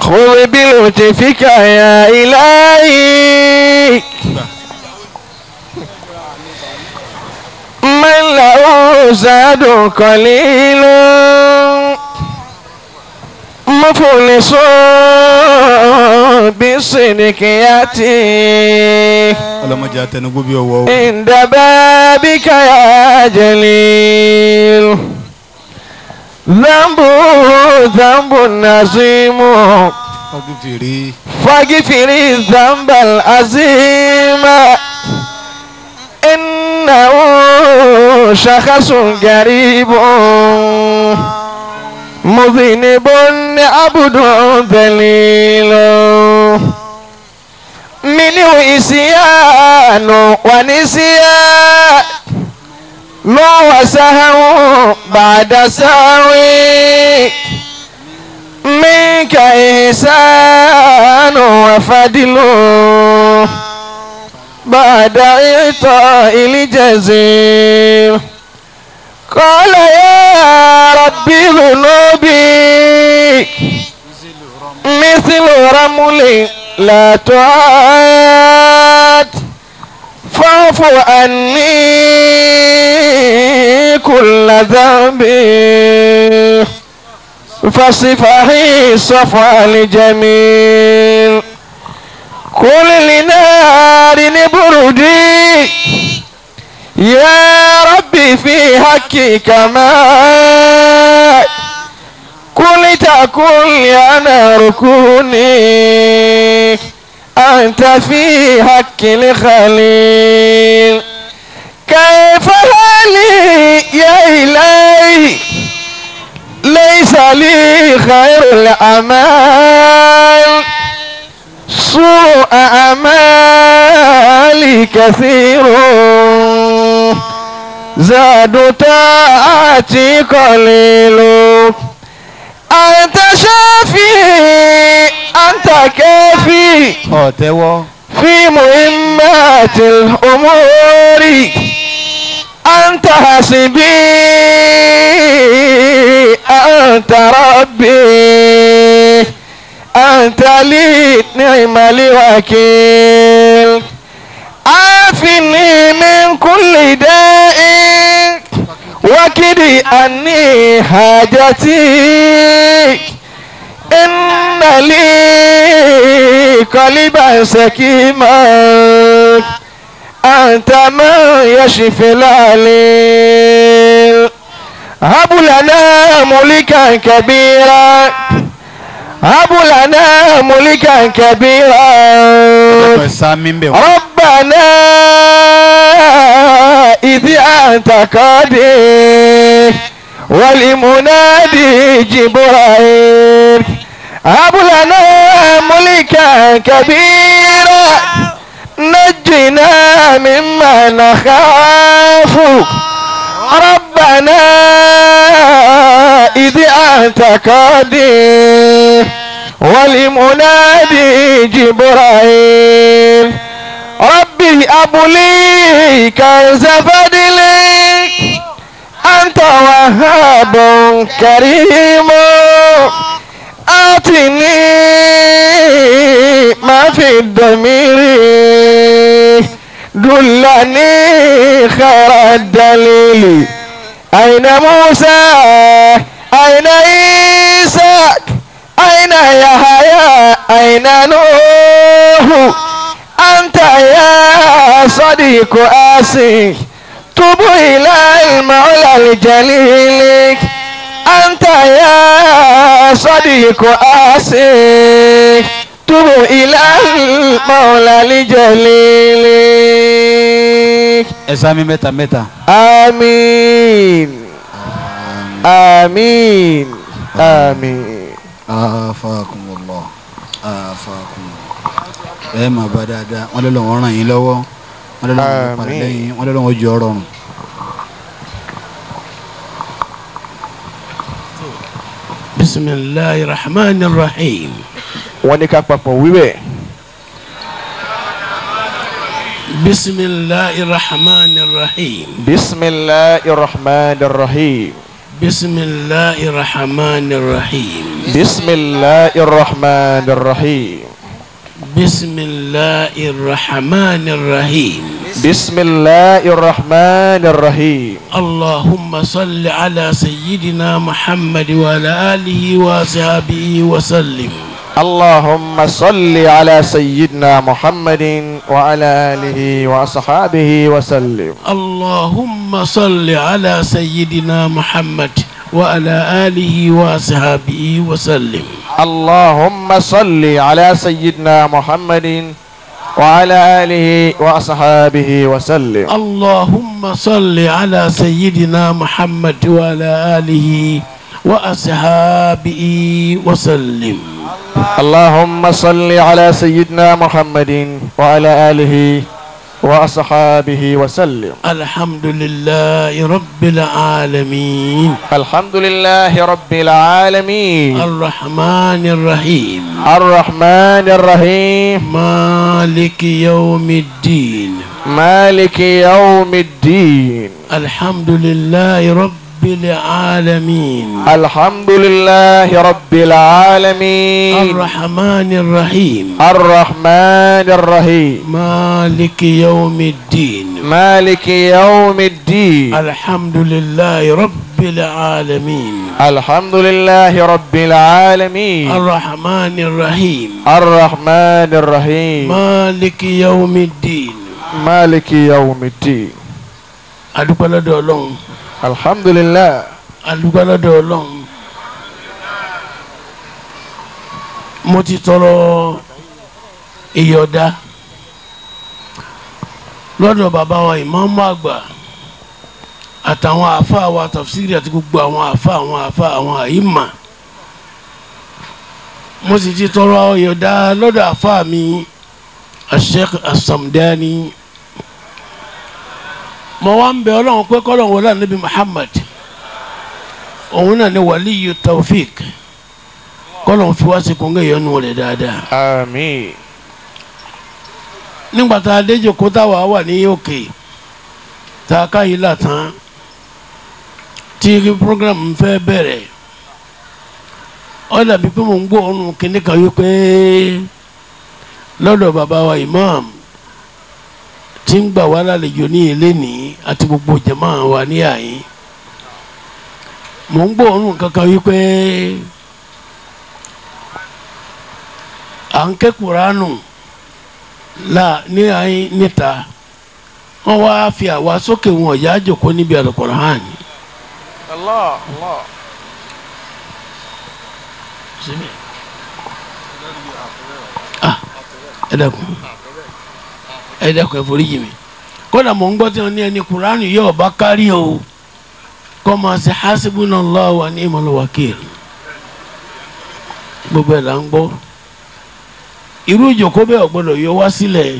خذ بلطفك يا إلهي من له زاد قليل مفلس بالصدق يأتي ọlọmọdé atẹnugbó bí ọwọ́ o. عند بابك يا جليل ذنب ذنب عظيم ọdún fèrè فاغفر الذنب العظيم إنه شخص غريب مذنب عبد ذليل منه إسيان ونسيان ما وسهو بعد ساوي منك إحسان وفضل بعد إعطاء الجزيل قال يا ربي ذنوبي مثل رمل لا تعاد فاعف عني كل ذنب فصفحي صفى الجميل كل لنار بردي يا ربي في حقك ما كل تكن يا نار كوني أنت في حق الخليل كيف حالي يا إلهي ليس لي خير الأعمال سوء أعمالي كثير زاد طاعتي قليل أنت شافي أنت كافي ọ tẹ́wọ́ في مهمات الأمور أنت حسبي أنت ربي أنت لي نعم الوكيل عافني من كل داء وكدي أني حاجتي إن لي قلبا سكيما أنت من يشفي العليل هب لنا ملكا كبيرا هب لنا ملكا كبيرا ẹ sá mi ń bẹ̀ wọ́n. ربنا إذ أنت قادر والمنادي جبرائيل هب لنا ملكا كبيرا نجنا مما نخاف ربنا إذ أنت قادر والمنادي جبرائيل ربي أبلي كنز فضلك أنت وهاب كريم آتني ما في الضمير دلني خير الدليل أين موسى أين عيسى أين يحيى أين نوح أنت يا صديق آسي تب إلى المولى الجليل أنت يا صديق آسي تب إلى المولى الجليل ẹ sá mi mẹ́ta mẹ́ta. آمين آمين آمين afakumullah afakumullah. ẹ máa bá dáadáa wọn lọ́lọ́ wọn ràn yín lọ́wọ́ wọn lọ́lọ́ wọn parí Àmín. lẹ́yìn wọn lọ́lọ́ wọn jọ rọrùn. بسم الله الرحمن الرحيم wọ́n ní ká papọ̀ wíwẹ̀ بسم الله الرحمن الرحيم bisimilahi rahman rahim بسم الله الرحمن الرحيم بسم الله الرحمن الرحيم بسم الله الرحمن الرحيم بسم الله الرحمن الرحيم اللهم صل على سيدنا محمد وعلى آله وصحبه وسلم اللهم صل على سيدنا محمد وعلى آله وأصحابه وسلم اللهم صل على سيدنا محمد وعلى آله وصحبه وسلم اللهم صل على سيدنا محمد وعلى آله وأصحابه وسلم اللهم صل على سيدنا محمد وعلى آله وأصحابه وسلم اللهم صل على سيدنا محمد وعلى آله وأصحابه وسلم الحمد لله رب العالمين الحمد لله رب العالمين الرحمن الرحيم الرحمن الرحيم مالك يوم الدين مالك يوم الدين الحمد لله رب العالمين الحمد لله رب العالمين الرحمن الرحيم الرحمن الرحيم مالك يوم الدين مالك يوم الدين الحمد لله رب العالمين الحمد لله رب العالمين الرحمن الرحيم الرحمن الرحيم مالك يوم الدين مالك يوم الدين adúpẹ́ lọ́dọ̀ ọlọ́run الحمد لله adúpẹ́ lọ́dọ̀ ọlọ́run mo ti tọrọ ìyọ̀dá lọ́dọ̀ bàbá wa ìmáàmù àgbà àtàwọn àáfàá wa tafsiri àti gbogbo àwọn àáfàá àwọn àáfàá àwọn àyímà mo sì ti tọrọ ìyọ̀dá lọ́dọ̀ àáfàá mi Sheikh As-Samdani mo wá ń bẹ ọlọ́run pé kọ́lọ́run wọlé ànábì Muhammad òun náà ni wàlíyù Tawfiq kọ́lọ́run fi wá sí kóńgẹ́ ìyọnu rẹ̀ dáadáa آمين nígbà tá a dé jòkó táwa wà ní òkè tá a ká yìí là tán tí program fẹ́ bẹ̀rẹ̀ ó dàbí pé mò ń gbọ́ ọ̀run kínní kan wípé lọ́dọ̀ bàbá wa imam tí ń gbà wá lálejò ní ilé ní àti gbogbo jàmáà wa ní àyín mò ń gbọ́ ọ̀run kankan wípé à ń ké kuránù la ní ayé níta wọn wá fi àwa sókè wọn ọ̀yá àjòkó níbi Al-Qur'an الله الله síbẹ̀ ah ẹ dẹ́kun ẹ dẹ́kun ẹ forí jì mí kódà mò ń gbọ́ tí wọ́n ní ẹni kuránù yóò bá kárí o kọ́ máa ṣe hasbunallahu wa ni'mal wakil gbogbo ẹ̀ là ń gbọ́ irú ìjòkó bẹ́ẹ̀ ò gbọ́dọ̀ yọ wá sílẹ̀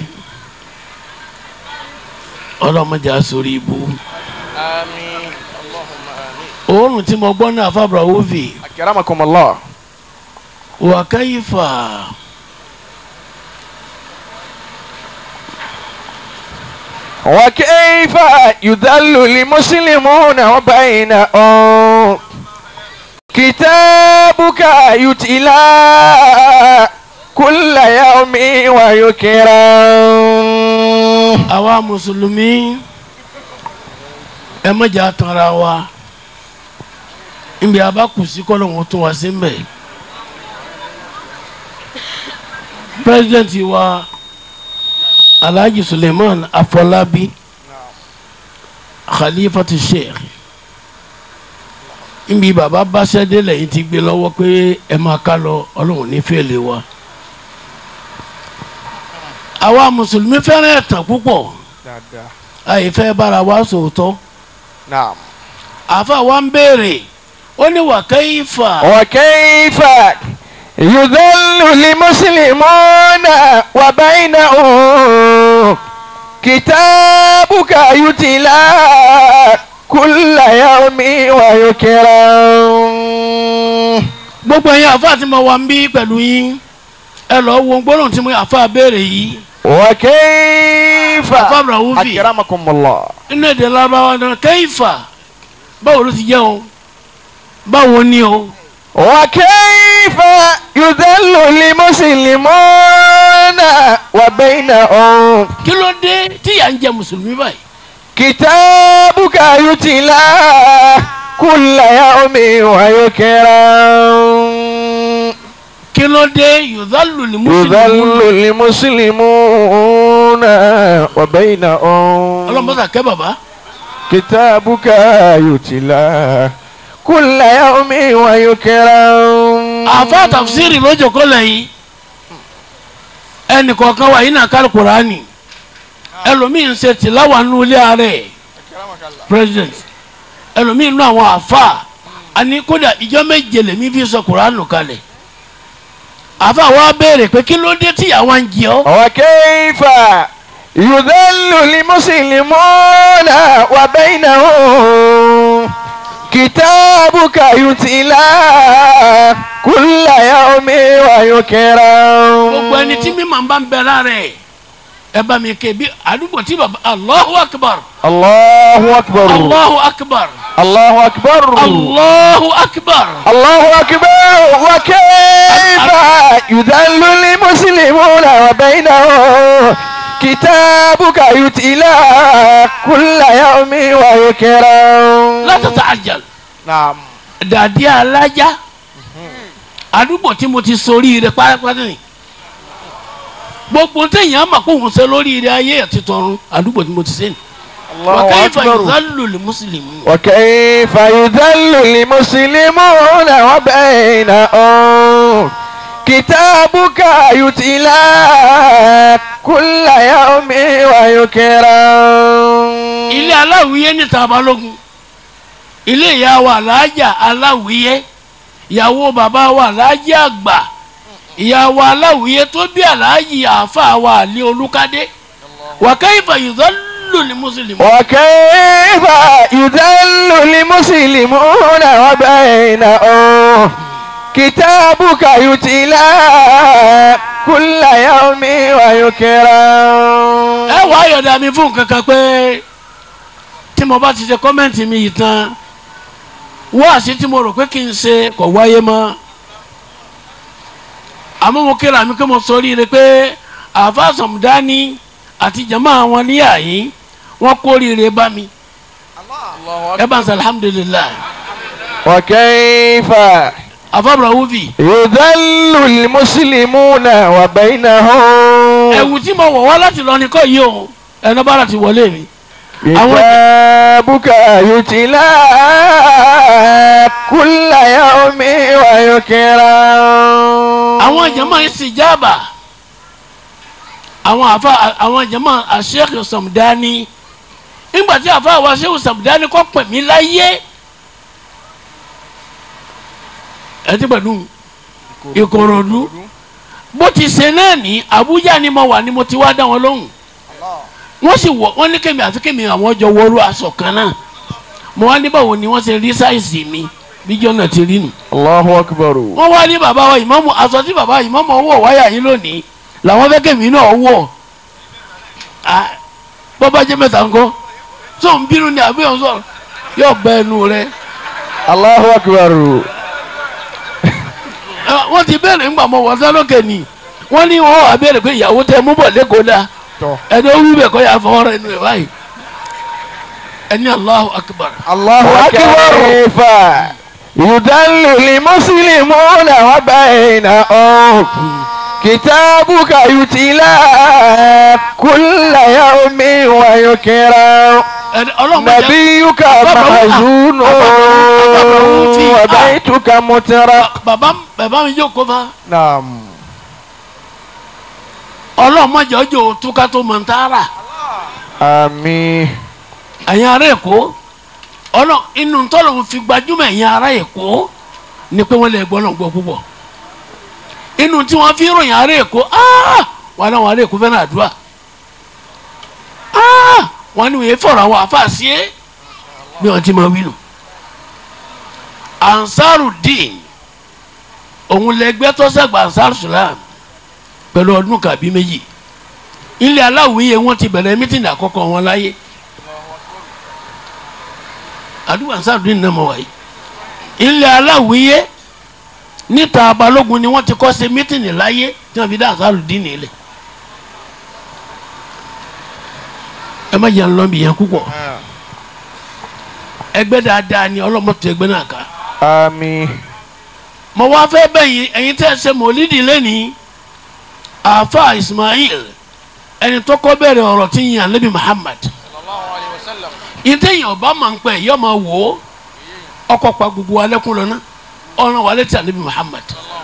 ọlọ́mọdé asorí ibu آمين اللهم آمين òórùn tí mo gbọ́ náà fábra wófì أكرمكم الله wà káyífà وكيف يذل المسلمون وبينهم كتابك يتلى كل يوم ويكرم àwa mùsùlùmí ẹ mọ̀jà tanra wa níbi abákùsí kọ́lọ̀ wọn tún wá sí mbẹ̀ pírẹsidẹ́ǹtì wa alhaji suleiman afọlábí khalifatu sheikh níbi bàbá báṣẹ́dé lẹ́yìn ti gbé lọ́wọ́ pé ẹ máa ká lọ ọlọ́run ní fèlè wa àwa mùsùlùmí fẹ́ràn ẹ̀tàn púpọ̀ àìfẹ́ bára wa sòótọ́ نعم àfa wa ń béèrè ó ní wà kayfa وكيف يذل المسلمون وبينهم كتابك يتلى كل يوم ويكرم gbogbo ẹ̀yin àfa tí mo wà ń bí pẹ̀lú yín ẹ lọ wo gbọ́dọ̀ tí mo àfa béèrè yìí وكيف àfa Raufi أكرمكم الله nínú èdè lábáwá náà kayfa báwo ló ti jẹ́ o báwo ni o وكيف يذل المسلمون وبينهم kí ló dé tíyà ń jẹ mùsùlùmí báyìí كتابك يتلى كل يوم ويكرم kí ló dé yòzálù ní mùsùlùmí يذل المسلمون وبينهم ọlọmọdé kẹ bàbá كتابك يتلى كل يوم ويكرم àfa tafsiri lójó kó lẹ́yìn ẹnì kọ̀ọ̀kan wà yín náà kárí kuraani ẹlòmíín ṣe tìláwà nínú ilé ààrẹ president ẹlòmíín nínú àwọn àfa àní kódà ìjọ méje lèmi fi sọ kuraani kalẹ̀ àfa wa béèrè pé kí ló dé tí àwọn ń jẹ ọ́ وكيف يذل المسلمون وبينهم كتابك يتلى كل يوم ويكرم gbogbo ẹni tí mímọ̀ ń bá ń bẹ lára ẹ̀ ẹ bá mi ké bí àdúgbò tí bàbá Allahu akbar الله أكبر Allahu akbar الله أكبر Allahu akbar الله أكبر وكيف يذل المسلمون وبينهم كتابك يتلى كل يوم ويكرم la tata'ajjal نعم dàdí alájà àdúgbò tí mo ti sórí rẹ pátápátá ni gbogbo téèyàn mà kó òun ṣe lórí rẹ ayé àti tọ̀run àdúgbò tí mo ti ṣe ni wa الله kayfa أكبر yudhallu lil muslimin وكيف يذل المسلمون وبينهم كتابك يتلى كل يوم ويكرم ilé aláwìyé ní tabalógun ilé ìyá wa alájà aláwìyé ìyàwó bàbá wa alájà àgbà ìyá wa aláwìyé tó bí aláàjì àáfà wa àlẹ olùkádé wa kayfa yudhallu lil muslimin. وكيف يذل المسلمون وبينهم كتابك يتلى كل يوم ويكرم ẹ wàá yọ̀dà mi fún kankan pé tí mo bá ti ṣe kọ́mẹ́ǹtì mi yìí tán wáàsí tí mo rò pé kí n ṣe kò wáyé mọ́ àmọ́ mo kíra mi pé mo sọ rí i pé àáfàá sọ̀mùdání àti jama àwọn níyà yìí wọ́n kórìíre bá mi ẹ bá ń sọ alhamdulilayi وكيف àfàbùrọ̀ wúfì يذل المسلمون وبينهم ẹ̀wù tí mo wọ̀ wá láti lọ ní kọ́ yìí o ẹ̀nà bára ti wọlé mi كتابك يتلى كل يوم ويكرم àwọn jama ìsìjàbà àwọn àfa àwọn jama àṣeyẹkì sọmdání nígbà tí àfa àwọn àṣeyẹkì sọmdání kọ́ pè mí láyé ẹ ti pẹ̀lú ìkòròdú bó ti ṣe náà ní Àbújá ni mo wà ni mo ti wá dá wọn lóhùn wọ́n sì wọ̀ wọ́n ní kémi àti kémi àwọn jọ wọ́ọ́rọ́ aṣọ kan náà mo wá ní báwo ni wọ́n ṣe rí sáìsì mi bíjọ́ náà ti rí nù الله أكبر wọ́n wá ní bàbá wa ìmọ̀mù aṣọ tí bàbá ìmọ̀mù ọwọ́ wáyà yín lónìí làwọn fẹ́ kẹ́mi náà wọ̀ Ah, bọ́bá jẹ́ mẹ́ta ńkọ́ tó ń bínú ni àbí òun sọ̀rọ̀ yóò bẹ ẹnu rẹ الله أكبر Ah, wọ́n ti bẹ̀rẹ̀ ńgbà mọ́ wọ́n sálókè ni wọ́n ní wọ́n wà bẹ̀rẹ̀ pé ìyàwó tẹ mú bọ̀ lẹ́kọ̀ọ́ dá tọ́. ẹni ó wí bẹ̀ kọ́ yà fọwọ́ rẹ̀ nù ẹ̀ báyìí ẹni Allahu akbar الله أكبر كيف يدل المسلمون وبينهم كتابك يتلى كل يوم ويكرم ẹni ọlọ́mọdé نبيك أبا- محزون أبا- أبا- في- وبيتك مترق bàbá bàbá mi jókòó fa نعم ọlọ́mọdé ọjọ́ òtúká tó mọ̀ ń tààrà. آمين ẹ̀yin ará èkó ọlọ inú tọ́lọ̀ fi gbajúmọ̀ ẹ̀yin ará èkó ni pé wọ́n lè gbọ́ náà gbọ́ púpọ̀ inú tí wọ́n fi ròyìn ará èkó áá wọn náà wọn ará èkó fẹ́ràn àdúrà áá wọn ni wọ́n fọ̀rọ̀ àwọn àfàṣe é bí wọ́n ti máa wí nù ansarudin òun lẹgbẹ́ tó sẹ́gbà ansar sulam pẹ̀lú ọdún kàbí méjì ilé aláwìyé wọn ti bẹ̀rẹ̀ mítìnì àkọ́kọ́ wọn láyé àdúgbò ansarudin náà mọ̀ wáyé ilẹ̀ aláwìyé níta balógun ni wọ́n ti kọ́ ṣe mítìnì láyé tí wọ́n fi dá àṣàlù dín nílẹ̀ ẹ má jẹ́ ń lọ bí yẹn púpọ̀ ẹgbẹ́ dáadáa ni ọlọ́mọtò ẹgbẹ́ náà ká àmín mo wá fẹ́ bẹ̀yìn ẹ̀yin tẹ́ ẹ ṣe mọ̀lídìí lẹ́nìí àáfà Ismail ẹni tó kọ́ bẹ̀rẹ̀ ọ̀rọ̀ tí ń yan Nabi Muhammad ìtẹ̀yìn ọba máa ń pẹ́ yọ máa wò ó ọkọ̀ pa gbogbo alẹ́kùn lọ́nà ọ̀ràn wà létí Nabi Muhammad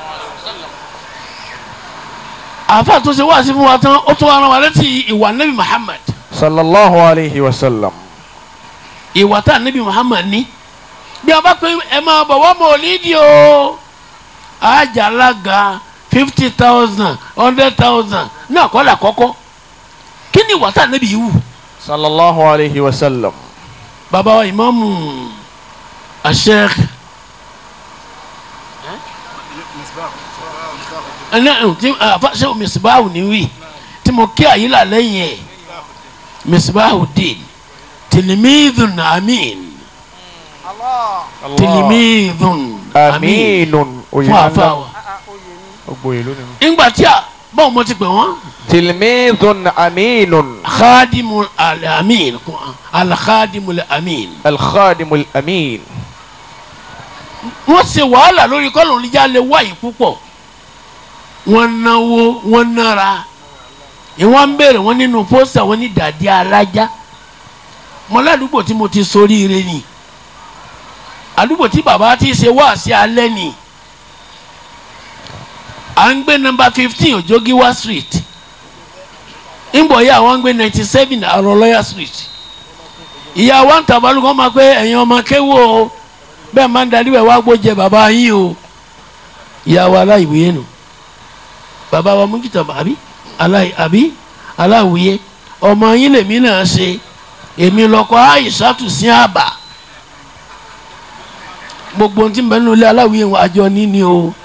àáfà tó ṣe wá sí fún wa tán ó tún ọ̀ràn wà létí ìwà Nabi Muhammad sallallahu alayhi wa sallam ìwà tá Nabi Muhammad ní bí a bá pé ẹ máa bọ̀ wọ́n mọ̀lídìí o àjàlága fifty thousand hundred thousand náà kọ́ là kọ́kọ́ kí ni ìwà tá Nabi yìí wù. sallallahu alayhi wa sallam baba wa imaamu asheikh ẹnẹ ti afasẹ misibahu ni wi tí mo kí àyílà lẹ́yìn ẹ misibahu din tilimidun amin tilimidun amin aminun fún afa wa gbogbo ìlú ni. ńgbà tí a báwo mo ti pè wọ́n tilmidun aminun khadimu alamin alkhadimu alamin. alkhadimul amin. wọ́n ṣe wàhálà lórí kọ́lọ̀ níjà lè wáyé púpọ̀ wọ́n náwó wọ́n nára ìwọ́n ń béèrè wọ́n nínú pósítà wọ́n ní dàdí alájá mọ́ládùúgbò tí mo ti soríire ni àdúgbò tí bàbá ti ṣe wá sí alẹ́ ni à ń gbé nọ́mbà fifteen Òjògíwá street ńbọ̀ yà wọ́n ń gbé ninety seven Àrọ̀lọ́yà street ìyá wa ń tàbálùkọ́ máa pé ẹ̀yin ọmọ kéwò o bẹ́ẹ̀ máa ń darí ẹ̀ wá gbójẹ bàbá yín o ìyá wa aláìwúyé nù bàbá wa mújútà àbí aláì àbí aláìwúyé ọmọ yín lèmi náà ṣe èmi lọkọ àìsàtù sí àbà gbogbo ohun tí ń bẹ nínú ilé aláìwúyé wọn àjọ níní o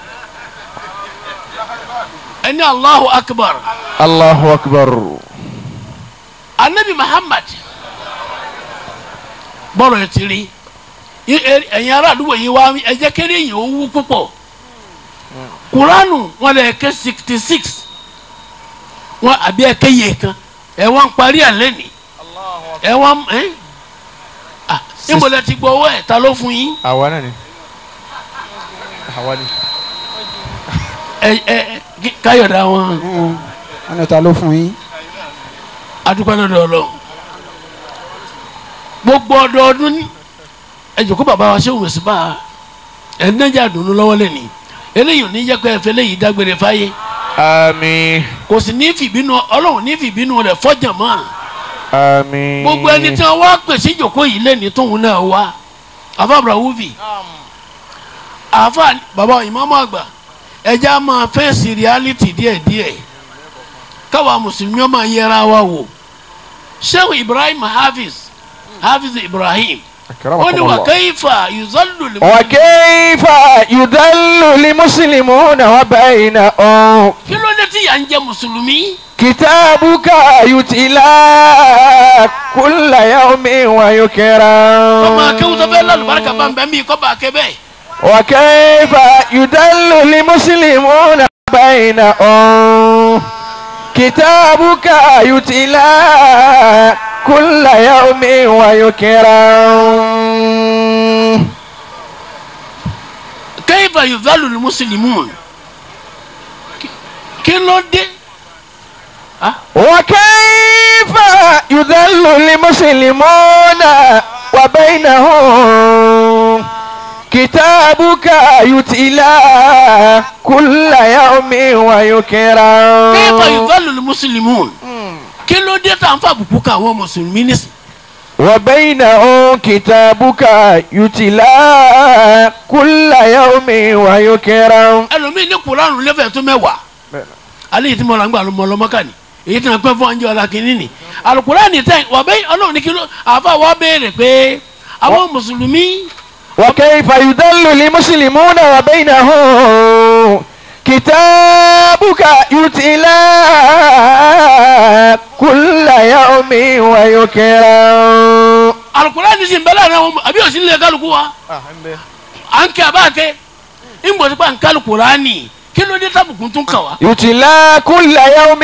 ẹni Allahu akbar allahu akbar. anabi Muhammad bọ́rọ̀ ẹ ti rí ẹ̀yin ará àdúgbò yìí wá ẹ jẹ́ kéré yìí ó wú púpọ̀ kuranu wọn lè ké sixty six wọn àbí ẹ ké yẹ kan ẹ wọn parí ẹ lẹ́nì ẹ wọn ẹ ah níbo lẹ ti gbọ́ owó ẹ̀ ta ló fún yín àwa náà ni. àwa ni. ẹ ẹ ẹ káyọ̀dá wọn wọn ní ta ló fún yín. adúpẹ́ lọ́dọ̀ ọlọ́run gbogbo ọdọọdún ní ẹ jòkó bàbá wa ṣé òun sì bá a ẹ nẹ́jà dùnú lọ́wọ́ lẹ́ni eléyìí ò ní jẹ́ pé ẹ fẹ́ léyìí dágbére fáyé àmín kò sì ní fìbínú ọlọ́run ní fìbínú rẹ̀ fọ́jà mọ́ àmín. gbogbo ẹni tí wọ́n wá pèsè ìjòkó yìí lẹ́ni tóun náà wá àfa abrahuvi àfa bàbá ìmáàmù àgbà ẹja máa fẹ́ẹ̀sì reality díẹ̀díẹ̀ káwa mùsùlùmí máa yẹra wa wò sheikh ibrahim hafiz hafiz ibrahim ó ní wà kayfa yuzallu lil وكيف يدل لمسلمون وبينهم kí ló dé tí yà ń jẹ mùsùlùmí كتابك يتلى كل يوم ويكرم ọmọ akéwùsọ fẹ́ lálùbáríkà bá ń bẹ́ mí kọ́ bá a ké bẹ́ẹ̀. وكيف يدل لمسلمون بينهم كتابك يتلى كل يوم ويكرم kayfa yuzallu lil muslimun Kí- kí ló dé وكيف يذل المسلمون وبينهم كتابك يتلى كل يوم ويكرم kayfa yuzallu lil muslimun kí ló dé tá à ń fa àbùkù kan àwọn mùsùlùmí nísìn وبينهم كتابك يتلى كل يوم ويكرم ẹlòmíì ní kuranu lẹ́fẹ̀ẹ́ tó mẹ́wàá alẹ́ yìí tí mo là ń gbà lọ́mọ lọ́mọ́kà ni èyí tí wọ́n pẹ́ fún ọjọ́ ọ̀la kìíní ni alukurani tẹ̀ wà bẹ́ẹ̀ ọlọ́run ní kí ló àfa wa béèrè pé àwọn mùsùlùmí وكيف يدل المسلمون وبينهم كتابك يتلى كل يوم ويكرم alukurani sì ń bẹ láàrin àwọn àbí òsì nílẹ̀ kálukú wa à ń kẹ́ àbáàkẹ́ ń bọ̀ sípà ń kálù kùránì kí ló dé tábùkù tún kàn wá. يتلى كل يوم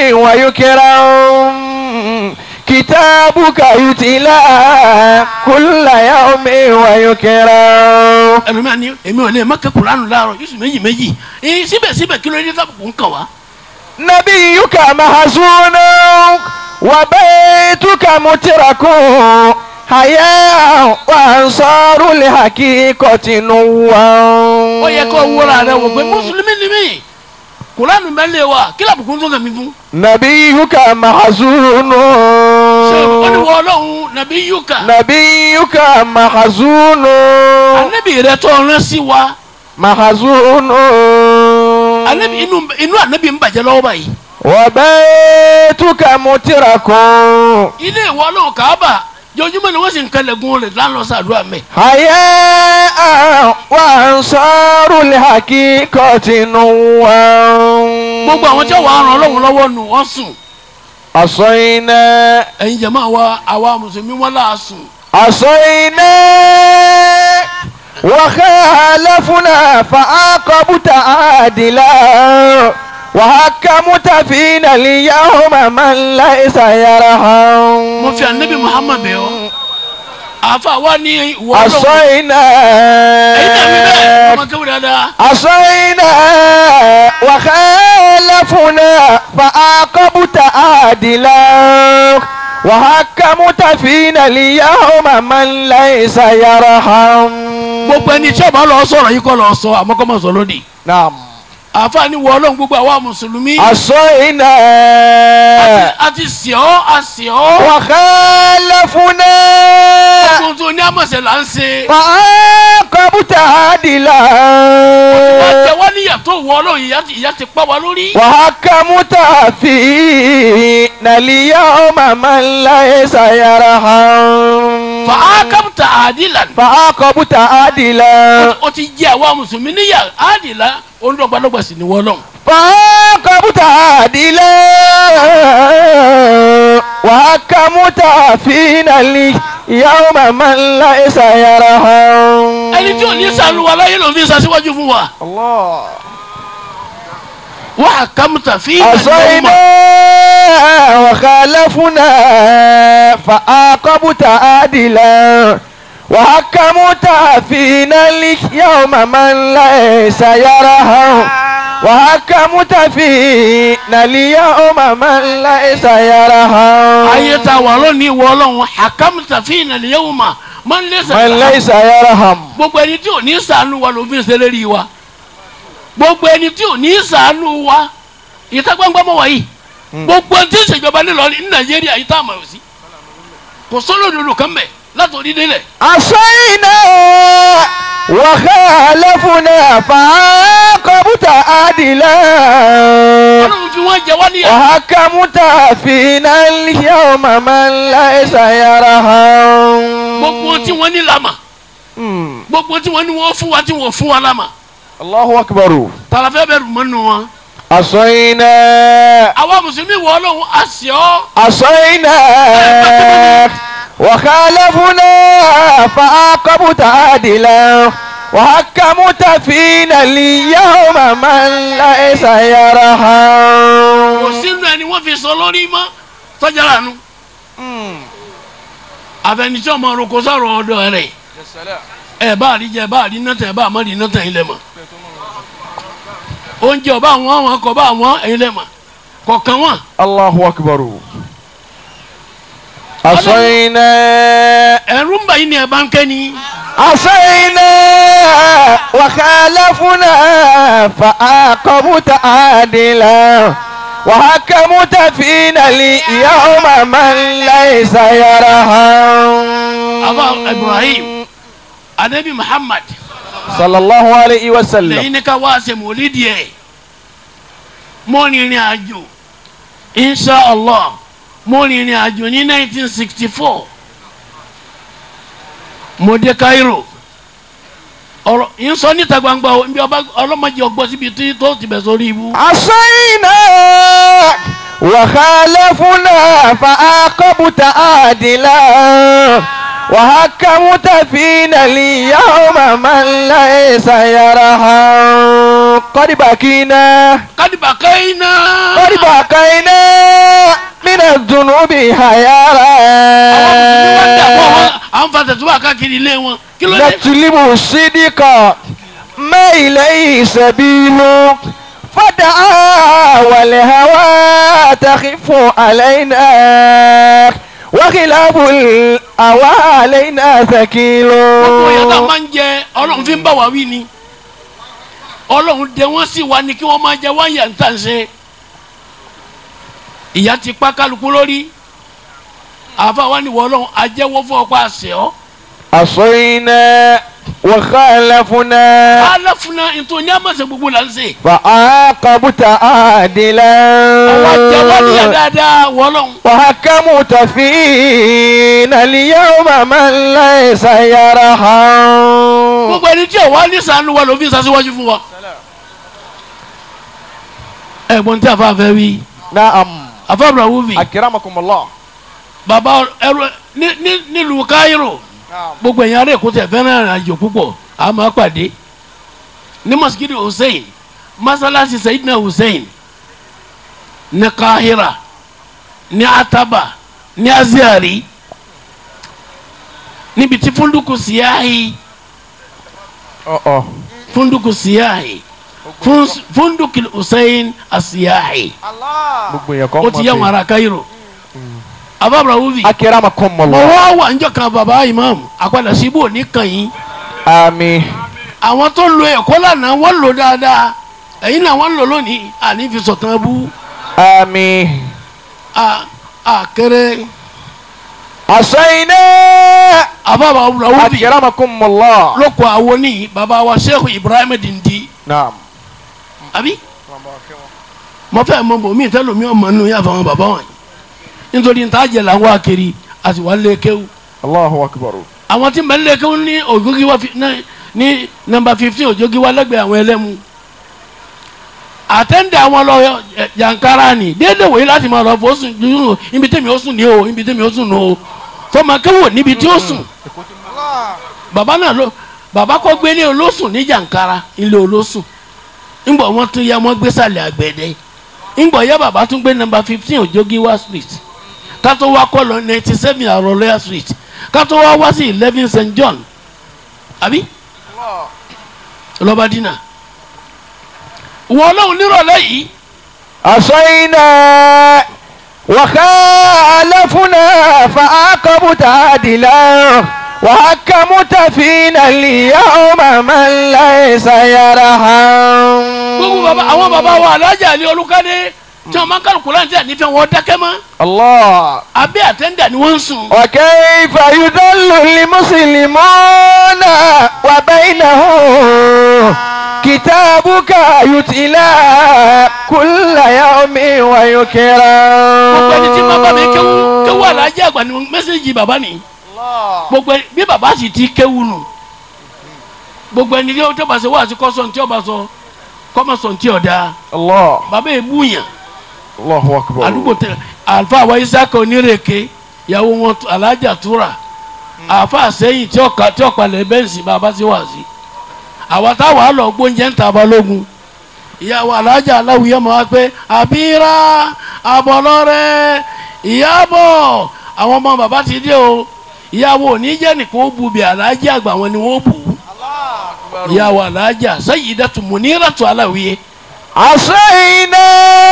ويكرم كتابك يتلى كل يوم ويكرم ẹlòmíràn ni èmi ò lè má kẹ́ kùránì láàárọ̀ yusuf méjì méjì ẹ̀yin síbẹ̀síbẹ̀ kí ló dé tábùkù kàn wá. نبيك محزون وبيتك مترك حياء وأنصار الحقيقة نوام ó yẹ kó wúra rẹ wò pé mùsùlùmí ni mí kùránì mẹ́lẹ̀ wa kí làbùkù tún kàn mí fún. نبيك محزون ṣé ó ní wọ ọlọ́run nàbí yúkà نبيك محزون anabi rẹ tó rán sí wa محزون anabi inú inú anabi ń bàjẹ́ lọ́wọ́ báyìí وبيتك مترك ilé ìwọ ọlọ́run kàábà jọjúmọ́ ni wọ́n sì ń kẹlẹ̀gùn rẹ̀ lánàá sàdúrà mẹ́. حياء وأنصار الحقيقة نوام gbogbo àwọn tí wọ́n á ràn ọlọ́run lọ́wọ́ nù wọ́n sùn عصينا ẹ̀yin jẹ̀mọ́ àwa àwa mùsùlùmí wọn là sùn. عصينا وخالفنا فعاقبت عادلا وحكمت فينا اليوم من ليس يرحم mo fi anabi muhammad bẹ̀ ọ́ àfa wa ní ìwọ ọlọ́run عصينا ẹ̀yin náà mi bẹ́ẹ̀ ọmọ kéwù dáadáa عصينا وخالفنا فعاقبت عادلا وحكمت فينا اليوم من ليس يرحم gbogbo ẹni tí ọba lọ sọ̀rọ̀ yìí kọ́ lọ sọ àmọ́ kọ́ mọ̀ sọ lónìí نعم àfa ní ìwọ ọlọ́run gbogbo àwa mùsùlùmí عصينا àti sìọ́ àsìọ́ وخالفنا tuntun ní àmọ̀sẹ̀ là ń ṣe فعاقبت عادلا wọ́n jẹ wọ́n níyà tó wọ ọlọ́run ìyá ti- ìyá ti pa wá lórí. وحكمت فينا اليوم من ليس يرحم fàákàmùtà àdìlà فعاقبت عادلا ó ti jẹ àwa mùsùlùmí níyà àdìlà olùdọ̀gbàdọ̀gbà sì ni wọ́n lọ. فعاقبت عادلا وحكمت فينا اليوم من ليس يرحم ẹni tí ò ní sànù wa láyé ló fi sàṣíwájú fún wa. الله wọ́n àkàmùtà fi عصينا وخالفنا فعاقبت عادلا وحكمت فينا اليوم من ليس يرحم وحكمت فينا اليوم من ليس يرحم ayé ta wà lónìí wọ ọlọ́run àkàmùtà fi ìnàlẹ̀ yẹ̀wò mà máa ń lé من sàlẹ̀. ليس يرحم gbogbo ẹni tí ò ní sànù wa ló fi ṣèlérí wa gbogbo ẹni tí ò ní sànù wa ìta gbangba mọ wáyé gbogbo ẹni tí ìṣèjọba nílọrin ní nàìjíríà yìí tá a mọ̀ sí kò sọ́lọ́ òdodo kan bẹ̀ látòrí délẹ̀. عصينا وخالفنا فعاقبت عادلا ọlọ́run fi wọ́n jẹ wá níyà. وحكمت فينا اليوم من ليس يرحم gbogbo tí wọ́n ní lama مم. gbogbo tí wọ́n ní wọ́n fún wa tí wọ́n fún wa lama الله أكبر tàlàfẹ́ bẹ̀rù mọ́nu wọn. عصينا àwa mùsùlùmí wọ ọlọ́run àṣìọ́ عصينا وخالفنا فعاقبت عادلا وحكمت فينا اليوم من ليس kò يرحم sínú ẹni wọ́n fi sọ lórí mọ́ tọ́jà lànà àfẹnitsẹ́ ọmọ orúkọ sọ̀rọ̀ ọ̀dọ̀ rẹ̀ ẹ bá rí jẹ bá rí nọ́tẹ̀ bá má rí nọ́tẹ̀ ilẹ̀ mọ̀ oúnjẹ ọba àwọn àwọn akọ bá àwọn ilẹ̀ mọ̀ kọ̀ọ̀kan wọn. الله أكبر عصينا ẹ̀rú ń bà yín ni ẹ̀ bá ń kẹ́ ni. عصينا وخالفنا فعاقبت عادلا وحكمت فينا اليوم من ليس يرحم àbá ibrahim anabi muhammad صلى الله عليه وسلم lẹ́yìn ní ká wá ṣe mòlídìí ẹ̀ mo rìnrìn àjò insha allah mo rìnrìn àjò ní 1964 mo dé cairo ọ̀rọ̀ yín sọ níta gbangba o nbí ọba ọlọ́mọdé ọgbọ́n síbi tí tó ti bẹ̀ sórí ibú. عصينا وخالفنا فعاقبت عادلا وحكمت فينا اليوم من ليس يرحم قد بكينا kádìbà kẹ́hìnà. قد بكينا من الذنوب حيارا àwọn fa tẹ̀síwá káàkiri ilé wọn kí ló dé. نتلب الصدق ما إليه سبيل فدعا والهوى تخف علينا وخلاف الهوى علينا ثقيل gbogbo yẹn tá a máa ń jẹ ọlọ́run fi ń bá wa wí ni ọlọ́run dẹ wọ́n sì wá ní kí wọ́n máa jẹ wọ́n yà ń tà ń ṣe ìyá ti pa kálukú lórí àfa wa ni wọ́n ọlọ́run ajẹ́wọ́ fún ọkọ àṣẹ ọ́ عصينا وخالفنا aláfúnà ètò ní àmọ̀ṣe gbogbo là ń ṣe فعاقبت عادلا àwọn ajẹ́wọ́ ní yà dáadáa wọ́n ọlọ́run وحكمت فينا اليوم من ليس يرحم gbogbo ẹni tí ò wá ní sànú wa ló fi sàṣíwájú fún wa. ẹ̀gbọ́n tí a fa fẹ́ wí نعم àfàbùrà wúvi أكرمكم الله bàbá ẹrú ní ní nílùú káírò gbogbo ẹ̀yin ará èkó tẹ̀ fẹ́ràn ìrìn àjò púpọ̀ a máa pàdé ní masikiri hussein masalasi sayidina hussein ní kahira ní ataba ní aziari níbi tí funduku siyahi أه funduku siyahi Fun- funduku hussein asiyahi gbogbo yẹn kọ́ ó ti yẹ wọn ará káírò àfàbùrà wúvi أكرمكم mo الله wá wà níjọ́ kan bàbá imam àpàdà síbò oníkan yìí آمين àwọn tó lo ẹ̀kọ́ lánàá wọ́n lò dáadáa ẹ̀yin náà wọ́n lò lónìí àní fi sọ̀tàn bú آمين a a kéré عصينا àbábà wúlọ́wọ́bì أكرمكم الله ló kọ àwọn ní bàbá wa sheikh ibrahim dindi نعم àbí mo fẹ́ mọ bò mí tẹ́lẹ̀ mi ò mọ nínú yàtọ̀ àwọn bàbá wọn nítorí níta jẹ làwọn akiri àti wà lé kéwù الله أكبر àwọn tí mbẹ́ lé kéwù ní ògógì wa fi- ní- ní nọ́mbà fifteen òjògì wa lẹ́gbẹ̀ẹ́ àwọn ẹlẹ́mu àtẹ́ndẹ̀ àwọn lọ ẹ, yankara ni déédéé wòye láti máa lọ fò sùn dúró ibi tẹ́mi ó sùn ní o ibi tẹ́mi ó sùn ní o fọmọ kéwò níbi tí ó sùn bàbá náà ló bàbá kọ́ gbé ní olóṣùn ní yankara ilé olóṣùn ńgbọ̀ wọ́n tún yá wọ́n gbé sàlẹ̀ àgbẹ̀dẹ ńgbọ̀ yá bàbá tún gbé nọ́mbà fifteen òjògíwá street kátó wá kọ́ lọ ninety seven àròlẹ́yà street kátó wá wá sí eleven st john àbí lọ́ba dínà wọ́n lóhùn nírọ̀lẹ́ yìí عصينا وخالفنا فعاقبت عادلا وحكمت فينا اليوم من ليس يرحم gbogbo baba àwọn baba wa alájà ní olùkádé tí wọn máa ń kálukú láti ànífẹ́ wọn dákẹ́ mọ́ الله abẹ́ àtẹ́ndà ni wọ́n ń sùn. وكيف يضل المسلمون وبينهم كتابك يتلى كل يوم gbogbo ẹni tí bàbá mi kéwú kéwú ويكرم alájà àgbà ni mẹ́sẹ̀gì bàbá ni gbogbo ẹni bí bàbá sì ti kéwú nù gbogbo ẹni tí ó bá ṣe wá àti kọ́sọ̀ tí ó bá sọ kọ́mọ̀sọ̀ tí ó dáa الله bàbá yìí búyàn الله أكبر àdúgbò tẹ àlùfáà wa isaka onírèké ìyàwó wọn tu- alájà túra àfa sẹ́yìn tí ọkà tí ọ̀pàlẹ̀ bẹ́ǹsì bàbá sí wà sí àwa táwa á lọ gbóúnjẹ ń ta balógun ìyàwó alájà aláwìyẹ máa pé àbíra àbọ̀lọ́rẹ́ ìyàbọ̀ àwọn ọmọ bàbá ti dé o ìyàwó oníjẹ́ nìkan ó bu bí alájà àgbà wọn ni wọ́n bù ú ìyàwó alájà sayyidatu muniratu aláwìyẹ عصينا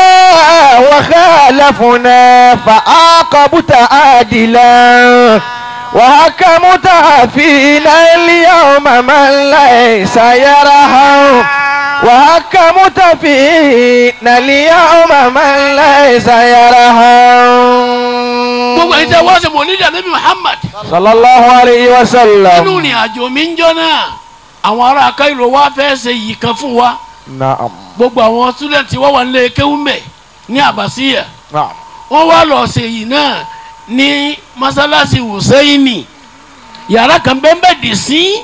وخالفنا فعاقبت عادلا وحكمت فينا اليوم من ليس يرحم وحكمت فينا اليوم من ليس gbogbo ẹni يرحم tẹ wọ́n ṣe mọ̀ nídìí ànábì Muhammad صلى الله عليه nínú وسلم ìrìn àjò mi ń jọ náà àwọn ará Cairo wá fẹ́ ṣe yìí kan fún wa نعم gbogbo àwọn sítúdẹ̀ntì wọ́n wà nílé kéwúmẹ̀ ní àbàsíyà نعم wọ́n wá lọ ṣe yìí náà ní masalasi Hùsẹ́ìnì yàrá kan bẹ́ẹ̀ dì sí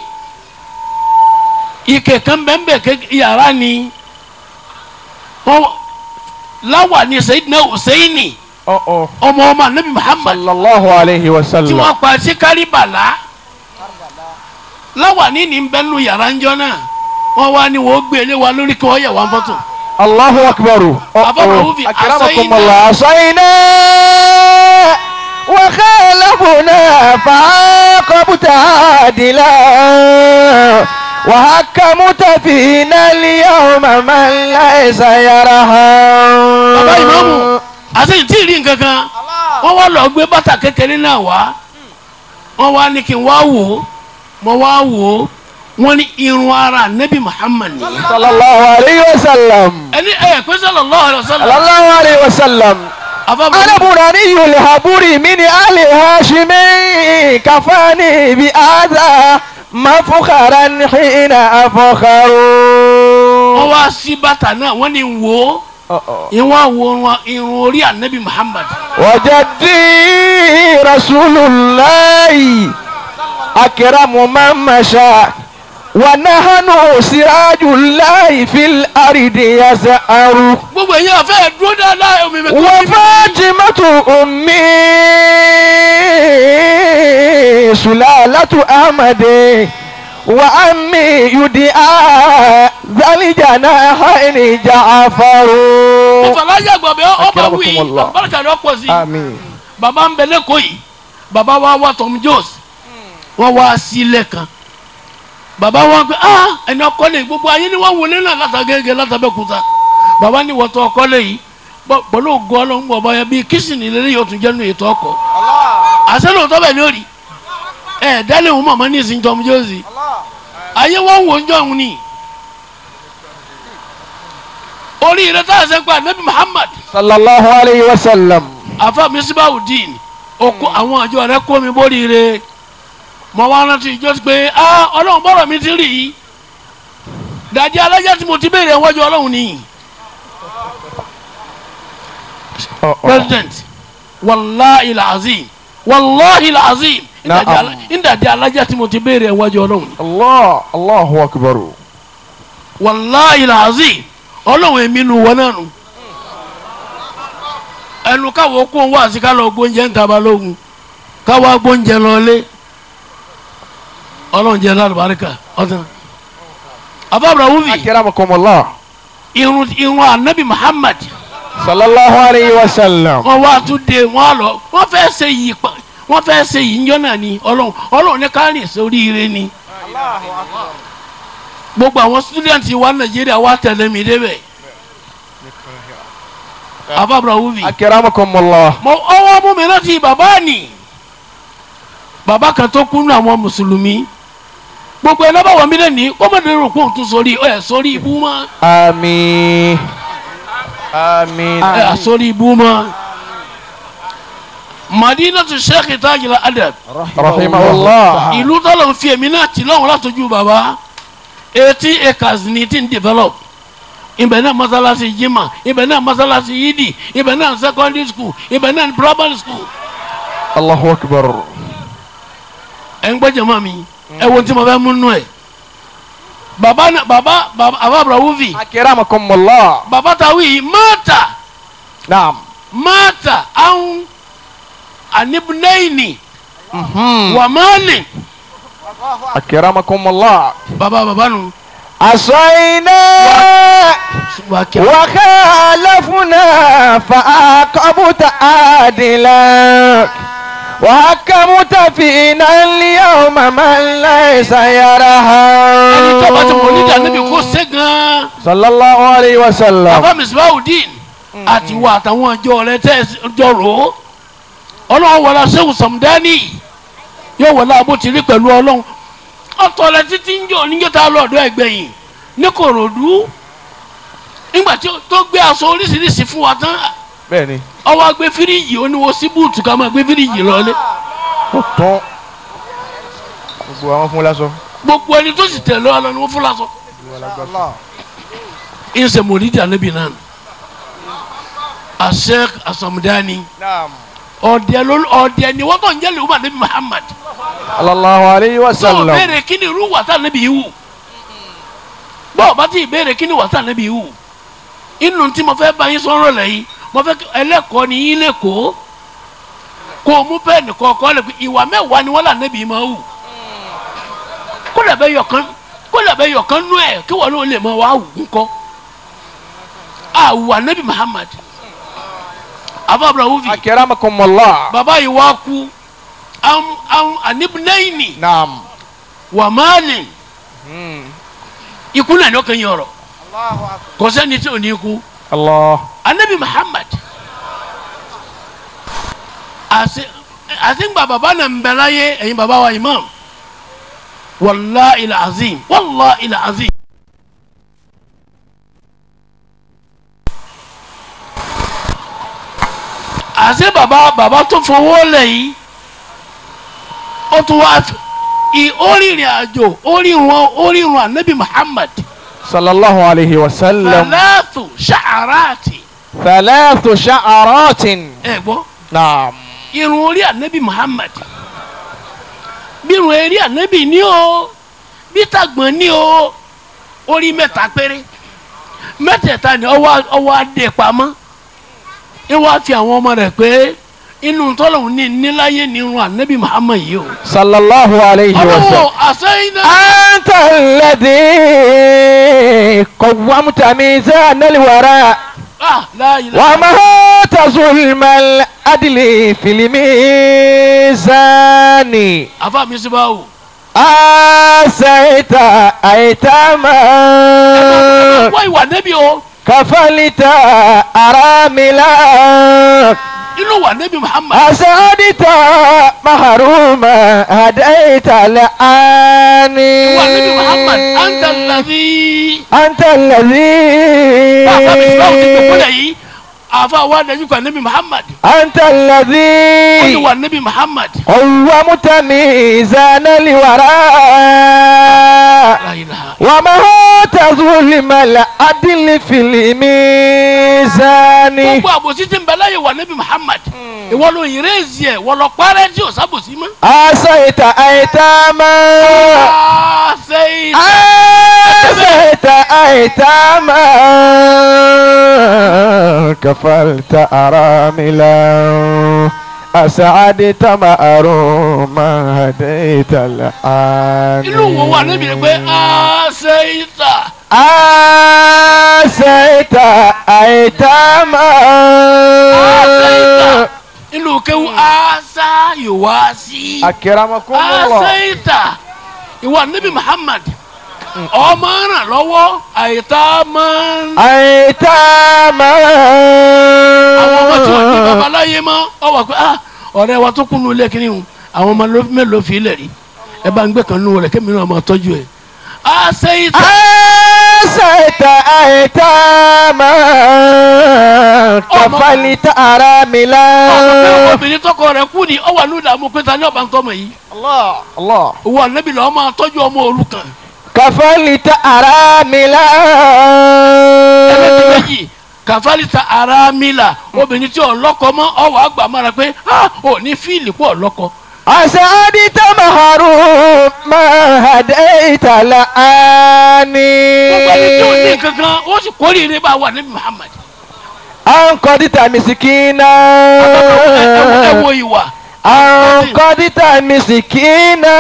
ike kan bẹ́ẹ̀ ké yàrá ni wọ́n láwà ní Sayyidina Hùsẹ́ìnì Oh, oh. ọmọ ọmọ anabi muhammad Sallallahu alayhi wa tí sallam. wọ́n pa sí kárìbàlá láwàní ní bẹ́ẹ̀ nu yàrá ńjọ́ náà wọ́n wá ní wọ́n gbé ilé wa lórí kí wọ́n yẹ̀ wá fọ́tò. Allahu akbar. Oh, Baba oh. Raufi, Akramakum Allah. Asayna wa khalafna fa'aqabta adila wa hakamta fina al-yawma man laysa yarham. bàbá ìmáàmù àti tí ì rí nǹkan kan wọ́n wá lọ gbé bàtà kékeré náà wá wọ́n wá ní kí n wá wò ó mo wá wò ó wọ́n ní irun ara nabi muhammad ni. Sallallahu alayhi wa sallam. ẹni ẹ pé sallallahu alaihi wasallam Sallallahu alayhi wa sallam. àbábọ̀ أنا براني الهبوري من آل هاشم كفاني بهذا مفخرا حين أفخر wọ́n wá sí bàtà náà wọ́n ní wò ó ìwọ́n wo irun orí anabi muhammad. وجدي رسول الله أكرم من مشى ونحن سراج الله في الأرض يسأر gbogbo èyàn fẹ́ dúró dáadáa omi mi kọ́ وفاطمة أمي سلالة أحمد وأمي يدعى ذا الجناحين جعفر ìfàlájà gbọ̀bẹ́ ọba wí Akramakumullah. barika ni ọ̀pọ̀ sí آمين baba ń bẹ lẹ́kọ̀ọ́ yìí baba wa wá Tom Jones wọ́n wá sílẹ̀ kan baba wa pé ah ẹni ọkọlẹ̀ gbogbo ayé ni wọ́n wọlé náà látàgẹ́gẹ́ látàbẹ́kúta baba ní wọ́tọ̀ ọkọlẹ̀ yìí bọ́- pẹ̀lú ògo ọlọ́run bọ̀ bọ́yá bíi kìsìnì lélẹ́ yóò tún jẹ́nu ètò ọkọ̀ àṣẹ lóòótọ́ bẹ̀ ní òrì ẹ̀ dálé òun mọ̀mọ́ ní ìsìn Tom Jones ayé wọ́n wò ń jọ òun ni orí rẹ̀ tá a sẹ́ pa nabi Muhammad صلى الله عليه وسلم afa misibawudin oko àwọn àjọ rẹ kó mi bóríire mo wá rántí ìjọ pé ah ọlọ́run bọ́rọ̀ mi ti rí i dàdí alájà tí mo ti béèrè wájú ọlọ́run ni president wàláhi làzim wàláhi làzim Na'am. ìdàdí alájà tí mo ti béèrè wájú ọlọ́run ni الله الله أكبر wàláhi làzim ọlọ́run èmi nu wọn náà nù ẹnu káwọ kó wá sí ká lọ gbóúnjẹ ń taba lóhùn káwá gbóúnjẹ lọlé ọlọ́run jẹ́ lálùbáríkà ọ̀tún. abábra wúvi أكرمكم الله irun irun anabi muhammad صلى الله عليه وسلم wọn wá tún dé wọn lọ wọn fẹ́ ṣe yìí pa wọn fẹ́ ṣe yìí njọ́ náà ni ọlọ́run ọlọ́run ní kárìn sóríire ni gbogbo àwọn student wa nàìjíríà wá tẹ̀lé mi débẹ̀ abábra wúvi. أكرمكم الله mo ọwọ́ mú mi rántí bàbá ni bàbá kan tó kú nù àwọn mùsùlùmí gbogbo ẹ̀ lọ́bàá wọ̀ mí lẹ́ni kọ́mọdé rò pé òun tún sórí ẹ̀ sórí ibú mọ́ آمين آمين ẹ̀ sórí ibú mọ́ madinatu sheikh tajila adab رحمه الله ìlú tọ́lọ̀ ń fi èmi náà tì lọ́wọ́ látọjú bàbá eighty acres ní ti ń develop ibẹ̀ náà masalasi jimá ibẹ̀ náà masalasi yidi ibẹ̀ náà secondary school ibẹ̀ náà primary school الله أكبر ẹ̀ ń gbọ́ jẹ̀mọ́ mi ẹ̀ wo tí mo fẹ́ mú nù ẹ̀ baba na baba baba ababra wuvi أكرمكم الله baba tawi mata نعم mata an anibnaini مهم. wa mali أكرمكم الله baba baba nu عصينا wa kẹ وخالفنا فعاقبت عادلا وحكمت فينا اليوم من ليس ẹni tó bá ti mọ̀ nídìí anabi يرحم kó ṣe gan صلى الله عليه وسلم baba misbahudin àti wa àtàwọn ọjọ́ rẹ̀ tẹ́ ẹ jọ rò ó ọlọ́run wọlé sẹ́wọ̀n sàmúdání yóò wọlé abótìrí pẹ̀lú ọlọ́run ọ̀tọ̀ rẹ̀ títí ń jọ níjọ́ tá a lọ ọ̀dọ́ ẹgbẹ̀yìn ní kòròdú nígbà tí ó- tó gbé aṣọ oríṣiríṣi fún wa tán bẹ́ẹ̀ni ọwọ́ gbé fíríjì oníwo sí búùtù ká máa gbé fíríjì lọlé ó tán gbogbo àwọn fún lásán. gbogbo ẹni tó sì tẹ̀lé ọ lọ ni wọ́n fún lásán ìṣe mòlídìí ànábì náà asek asamudani ọ̀dẹ̀ ló ọ̀dẹ̀ ni wọ́n tó ń jẹ́ lè wọ́n ànábì Muhammad sallallahu alayhi wa tó sallam. béèrè kí ni irú wàtá ànábì yìí wù bọ́ọ̀ bá ti béèrè kí ni wàtá ànábì yìí wù inú tí mo fẹ́ bá yín sọ̀rọ̀ lẹ́yìn mo fẹ́ kí ẹlẹ́kọ̀ọ́ ni yín lẹ́kọ̀ọ́ kó o mú pẹ́ẹ́nì kọ̀ọ̀kan lè pe ìwà mẹ́wàá ni wọ́n là nẹ́bí máa wù kó lè bẹ yọkan kó lè bẹ yọkan nú ẹ̀ kí wọ́n ló lè máa wá wù ńkọ́ àwùwà nẹ́bí Muhammad ababra wufi Akramakumullah. baba yìí wá kú am am anibinaini Naam. wàmálìn Hmm. ikú náà ni ó kàn yín ọ̀rọ̀ kò sẹ́ni tí ò ní ikú Allah. anabi muhammad àti àti ń gba baba náà ń bẹ láyé ẹ̀yin baba wa imam wàllahi al-azim wàllahi al-azim. àti baba baba tó fowó lẹ̀ yìí ó tún wá i orírìn àjò orírun orírun anabi muhammad Sallallahu alayhi wa sallam. salatu sha'arati Thalathu sha'aratin. ẹ gbọ́ Naam. irun orí anabi muhammad bí irun eré anabi ní o bí tàgbọ̀n ní o orí mẹ́ta péré mẹ́tẹ̀ẹ̀ta ni ọwọ́ ọwọ́ adé pamọ́ ìwọ́ àti àwọn ọmọ rẹ̀ pé inú tọ́lọ̀ ní níláyé ní irun anabi muhammad yìí o. Sallallahu alayhi wa sallam. ọlọ́wọ́ àsẹ́yìn náà. أنت الذي قومت ميزان الوراء ah láàyè ومهات ظلم العدل في الميزان àfa mi sì bá wò. آسيت أيتاما wọ́n ìwà nẹ́bí o كفلت أراملا inú wà nẹ́bí muhammad. أسعدت محروما هديت الآن ìwà nẹ́bí muhammad anta ladhi. أنت الذي bàbá mi sì bá wò ti pè kúlẹ̀ yìí àfa wa nẹ́bí kọ́ nẹ́bí muhammad. أنت ó ní الذي wà nẹ́bí muhammad. قومت ميزان الوراء la ilaha ومهات ظلم العدل في الميزان gbogbo àbòsí tí ń bẹ láyé wà nẹ́bí muhammad. ìwọ ló ìrèzì ẹ̀ wọ́n lọ parẹ́ tí ò sábòsí mọ́. أسيت أيتاما sẹ́yìn. أسيت أيتاما كفلت أراملا أسعدت مأروما هديت الآن inú wo wà nẹ́bí rẹ̀ pé sẹ́yìn ta. أسيت أيتاما inú kéwu asa yòówá sí. أكرمكم الله aseita ìwà nabi muhammad ọmọ ràn lọ́wọ́ àyíká máa ń. أيتاما àwọn ọmọ tí wọ́n ní babaláyé mọ́ ọ wà pé ah ọ̀rẹ́ wa tó kúnnú ilé kínní o àwọn ọmọ ló- mélòó fi ilẹ̀ rí ẹ bá ń gbé kan nù rẹ̀ kémi náà máa tọ́jú ẹ̀. aseita أسيت أيتاما كفلت ọmọ pé أراملا obìnrin tọkọ rẹ̀ kú ni ọ wà ní ìdààmú pé ta ni ọba ń tọmọ yìí الله الله òwò ànábì lọ́wọ́ máa tọ́jú ọmọ òrukàn كفلت أراملا ẹlẹ́tì méjì kàfálítà arámìlà obìnrin tí ọlọ́kọ mọ́ ọwọ́ àgbà mára pé ah ò ní fíìlì pọ̀ ọlọ́kọ. أسعدت محروم ما هديت لآني gbogbo ẹni tí ò ní kankan ó sì kórìíre bá wà níbi Muhammad. أنقذت مسكينا ẹ wo ìwà. أنقذت مسكينا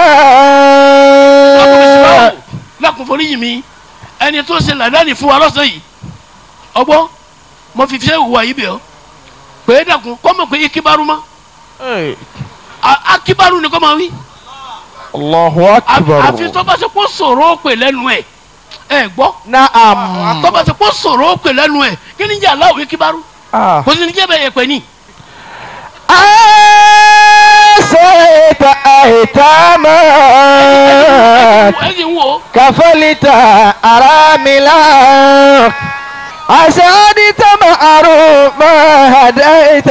lákùn forí yìí mi ẹni tó ṣe làdáni fún wa lọ́sàn yìí ọgbọ́ mo fi fiṣẹ́ ìwà yìí bẹ̀ ọ́ pé é dàkún kọ́ mọ̀ pé ikibaru mọ́ A- akibaru ni kọ́ máa wí الله àfi أكبر tó bá ṣe kó sọ̀rọ̀ ó pè lẹ́nu ẹ̀ ẹ gbọ́ نعم tó bá ṣe kó sọ̀rọ̀ ó pè lẹ́nu ẹ̀ kí ni jẹ́ aláwọ̀ ikibaru آه. kò sí ní jẹ́ bẹ́ẹ̀ yẹ pẹ́ ní. أسيت أيتاما ẹ sì ń wo كفلت أراملا أسعدت معروفا هديت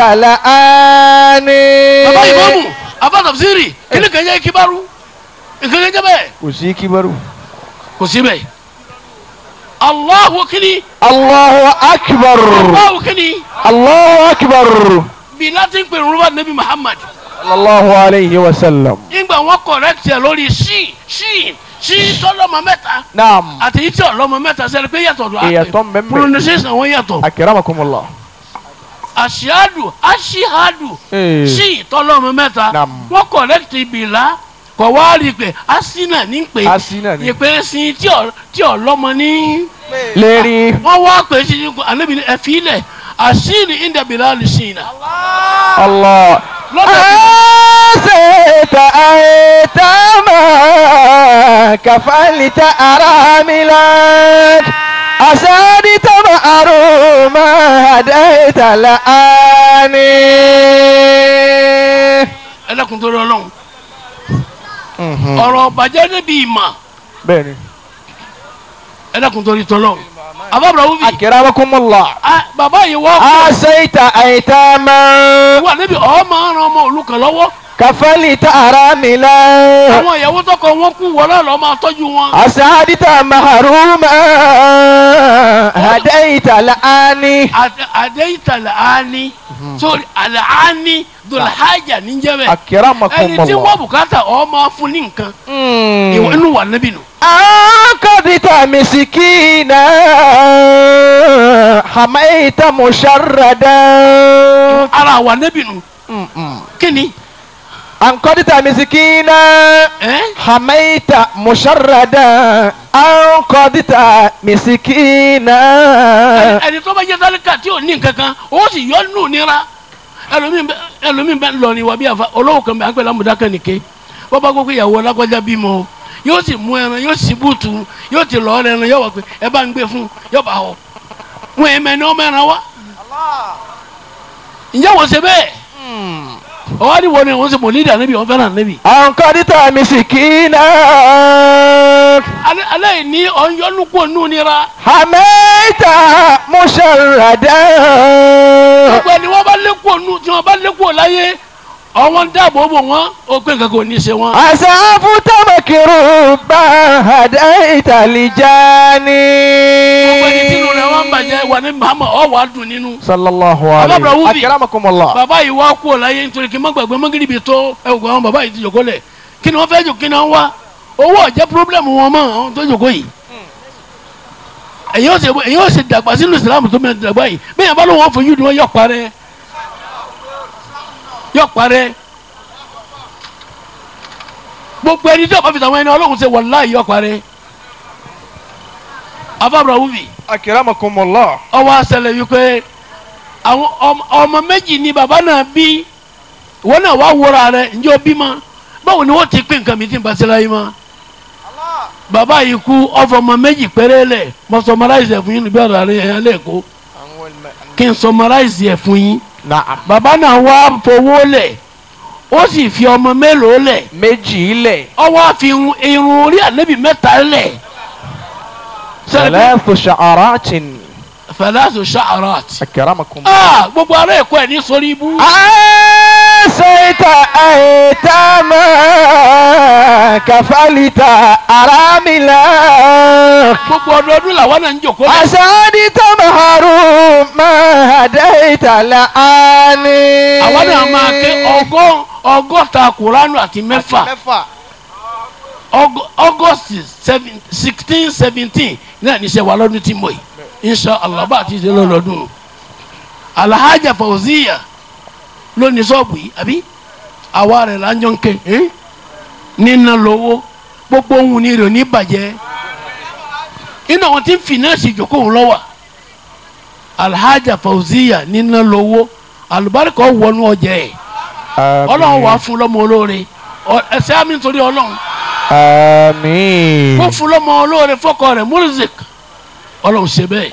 لآني bàbá ìmọ̀mù bàbá tafsiri kí ni kàn jẹ́ ikibaru nǹkan kan jẹ́ bẹ́ẹ̀ kò sí kíbarú. kò sí bẹ́ẹ̀ Allahu kini Allahu akbar Allahu kini Allahu akbar bí láti ń pè rúbà nabi Muhammad sallallahu alayhi wa sallam. nígbà wọn correct ẹ lórí ṣí ṣí ṣí tọ́lọ́mọ mẹ́ta naam àti yìí tí ọlọ́mọ mẹ́ta sẹ́ni pé yàtọ̀ lọ ìyàtọ̀ mbẹ́mbẹ́ pronunciation wọn yàtọ̀ akiramakumullah. àṣìádù àṣìádù Eh. sí ìtọ́lọ́mọ mẹ́ta Nam. wọ́n kọ̀lẹ́kìtì bìlá kọ̀ wá rí i pé asínà ní pé Asínà ní. ìpè sin tí ọ̀ tí ọ̀ lọ́mọ ní. lérí. wọ́n wá pè é sí ní ànábì ní ẹ̀fí ilẹ̀ àṣìní ìdàbìlá lè ṣìn iná. Allah. lọ́dọ̀ أنسيت أيتاما كفلت أراملك أسادت مأروما هديت لآني ẹlẹ́kùn tó rọ ọlọ́run ọ̀rọ̀ bàjẹ́ níbi ìmọ̀ بني ẹlẹ́kùn tó rí tọ́lọ́run àbábọ̀ wúbi أكرمكم الله bàbá yìí wọ́n kọ́ أنسيت أيتاما wà níbi ọmọ ọ̀ràn ọmọ òlukàn lọ́wọ́ كفلت أراملك àwọn ìyàwó tọkọ wọn kú wọlé lọ́ọ́ máa tọ́jú wọn. أسعدت محروما هديت لآني àdéhìtà làání sórí àlàání dùlhájà níjẹ́bẹ̀ ẹni أكرمكم tí wọ́n الله bùkátà ọ máa fún ní nǹkan ìwọ inú wà níbí nù. أنقذت مسكينا حميت مشردا ara wà níbí nù kí ni أنقذت مسكينا ẹ́ حميت مشردا أنقذت مسكينا ẹni tó bá jẹ́ sálíkà tí ò ní nǹkan kan ó sì yọ nù nira ẹlòmíín bẹ ẹlòmíín bẹ lọ ní wà bí àfa olówó kan bẹ àgbẹ̀ lámùdákẹ́ nìke bọ́bá gbogbo ìyàwó alágbájá bímọ yóò sì mú ẹran yóò sì bùtù yóò ti lọ ẹran yóò wà pé ẹ bá ń gbé fún yóò bá họ wọn èèmẹ ni ọmọ ẹran wa ǹjẹ́ wọ́n ṣe bẹ́ẹ̀ ọwọ́ ni wọ́n ni wọ́n ṣe mọ̀ nídìí ànábì wọ́n fẹ́ràn ànábì أنقذت مسكينا alẹ́ alẹ́ yìí ní ọ̀nyọ́nùkú nù nira حميت مشردا gbogbo ẹni wọ́n bá lékòó nù tí wọ́n bá lékòó láyé ọwọ́n dáàbò bò wọ́n ó pé nǹkan kò ní í ṣe wọ́n. أسعفت مكروبا هديت لجاني gbogbo ẹni tí inú rẹ̀ wọ́n ń bàjẹ́ wà ní Muhammad ọ̀ wà á dùn nínú. صلى الله Ababra عليه Wubi. أكرمكم الله bàbá yìí wá kú ọ̀láyé nítorí kí n má gbàgbé mọ́gìrìbì tó ẹ wò àwọn bàbá yìí ti jòkó lẹ̀ kí ni wọ́n fẹ́ jò kí ni wọ́n wá owó ọ̀jẹ́ pírọ́blẹ́mù wọn mọ́ àwọn tó jòkó yìí. èyí ó ṣe èyí ó ṣe dàgbà sínú Islam tó mẹ́rin dàgbà yìí bẹ́ẹ̀ bá lóun wọ́n fojú ni wọ́n yọ̀ parẹ́ yọ̀ parẹ́ gbogbo ẹni tí ọba fi tàwọn ẹni Ọlọ́run ṣe wàláhì yọ̀ parẹ́ Ababra Wubi أكرمكم الله ọwọ́ àṣẹlẹ̀ wípé àwọn ọmọ- ọmọ méjì ni bàbá náà bí wọn náà wá wúra rẹ ǹjẹ́ o bímọ báwo ni wọ́n ti pín nǹkan mi tí n bá ṣẹlẹ̀ yìí mọ́ bàbá yìí kú ọfọ ọmọ méjì péré lẹ̀ mo summarize ẹ̀ fún yín níbi ọ̀rọ̀ àrẹ yẹn lẹ́ẹ̀kọ́ kí n summarize ẹ̀ fún yín نعم bàbá náà wá fowó lẹ̀ ó sì fi ọmọ mélòó lẹ̀ méjì lẹ̀ ọwọ́ àfi irun irun orí ànábì mẹ́ta lẹ̀ ثلاث شعرات fẹlẹ́sù ṣàárọ̀ أكرمكم ah gbogbo ará ẹ̀kọ́ ẹ̀ ní sórí ibú. أنسيت أيتاما كفلت أراملا gbogbo ọdọọdún làwọn náà ń jòkó lẹ. أسعدت محروما هديت لآني àwọn náà máa ké ọgọ́ ọgọ́ta kuranu àti mẹ́fà Ọgọ- august seven- sixteen seventeen náà níṣẹ́ wa lọ́dún tí mo yìí insha allah bá a ti ṣe lọ́dún alhaja fauziya ló ní sọ́ọ̀bù yìí àbí àwa rẹ̀ la ń jọ ń ké ẹ́n? nínà lówó gbogbo ohun ni rẹ̀ ní bàjẹ́ inú àwọn tí ń fìnẹ́ẹ̀sì ìjókòó lọ́wọ́ alhaja fauziya nínà lówó alùbáríkà wọnú ọjà ẹ̀ ọlọ́run wàá fún lọ́mọ olóore Ọ- ẹsẹ̀ àmì nítorí ọlọ́run آمين kó fún lọ́mọ olóore fọ́kọ rẹ̀ murzik ọlọ́run ṣe bẹ́ẹ̀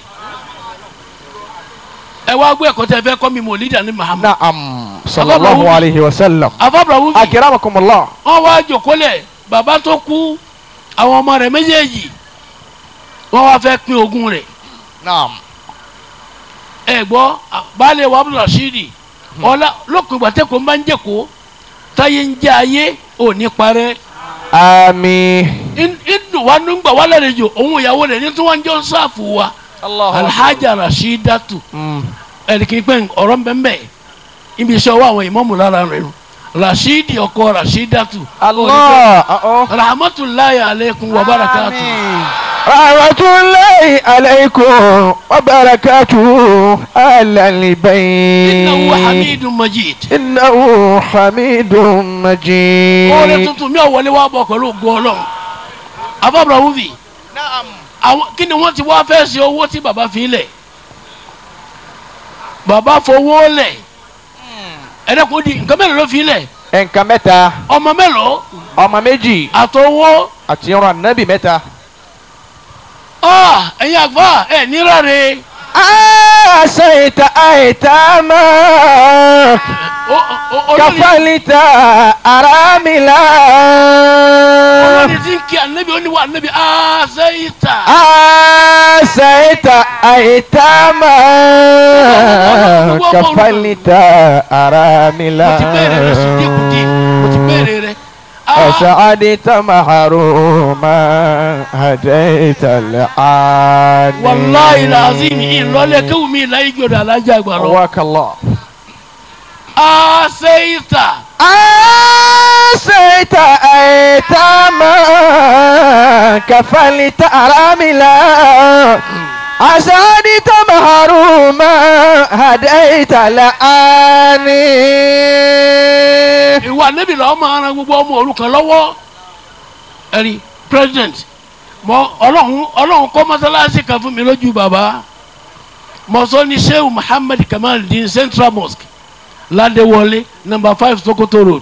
ẹ wá gbé ẹ̀kọ́ tẹ́ fẹ́ kọ́ mi mọ̀ lídà ní Muhammad نعم صلى الله عليه وسلم afábra wúbi أكرمكم الله wọ́n wá jòkólẹ̀ bàbá tó kú àwọn ọmọ rẹ̀ méjèèjì wọ́n wá fẹ́ pín ogún rẹ̀ نعم ẹ gbọ́ baálé wa Abdul Rashidi ọlá lókun ìgbà tẹ́kọ̀ọ́ máa ń jẹ́kọ̀ọ́ táyé ń jẹ́ ayé òní parẹ́ آمين inú wa ló ń gbà wá lálejò òun ìyàwó rẹ̀ ní tí wọ́n ń jọ ń sáàfù wa alhaja rashidatu ẹnìkì pé ọ̀rọ̀ mbẹ́mbẹ́ ibi iṣẹ́ ọwọ́ àwọn ìmọ̀mù lára rẹ̀ nù rashidi ọkọ rashidatu الله أه rahmatulahi aleikum wa barakatu آمين رحمة الله عليكم وبركاته على البيت innahu hamidun majid. إنه حميد oore مجيد tuntun mi ò wọlé wá bọ̀ pẹ̀lú ògùn ọlọ́run abábọ̀ wúvi àwọn kí ni wọ́n ti wá fẹ́ ṣe owó tí bàbá fi lẹ̀ bàbá fowó lẹ̀ ẹ̀rẹ́kùn di nǹkan mélòó ló fi lẹ̀ nǹkan mẹ́ta ọmọ mélòó ọmọ méjì àtọwọ́ àti irun ànábì mẹ́ta. ah ẹ̀yin àgbà ẹ̀ níláre أسيت أيتاما olórí كفلت أراملا olórí tí ń kí ànábì oníwà ànábì àṣeyìíta أسيت أيتاما كفلت أراملا mo ti bẹ̀rẹ̀ rẹ sí díkùdí mo ti bẹ̀rẹ̀ rẹ ah أسعدت محروما هديت العاني wàláyé làzim ìlọlẹ̀ kéwù mi láyé jọ̀dọ̀ alájà àgbà lọ قواك الله àṣeyìíta. أسيت أيتاما كفلت أراملا أسعدت محروما هديت لآني ìwà níbi lọ́wọ́ máa ran gbogbo ọmọ òrukàn lọ́wọ́ ẹ̀rí president mọ ọlọ́run ọlọ́run kọ́ mọ́sálásí kan fún mi lójú bàbá mọ̀sọ́ ní sheu muhammed kamaldeen central mosque ládéwọlé number five sokoto road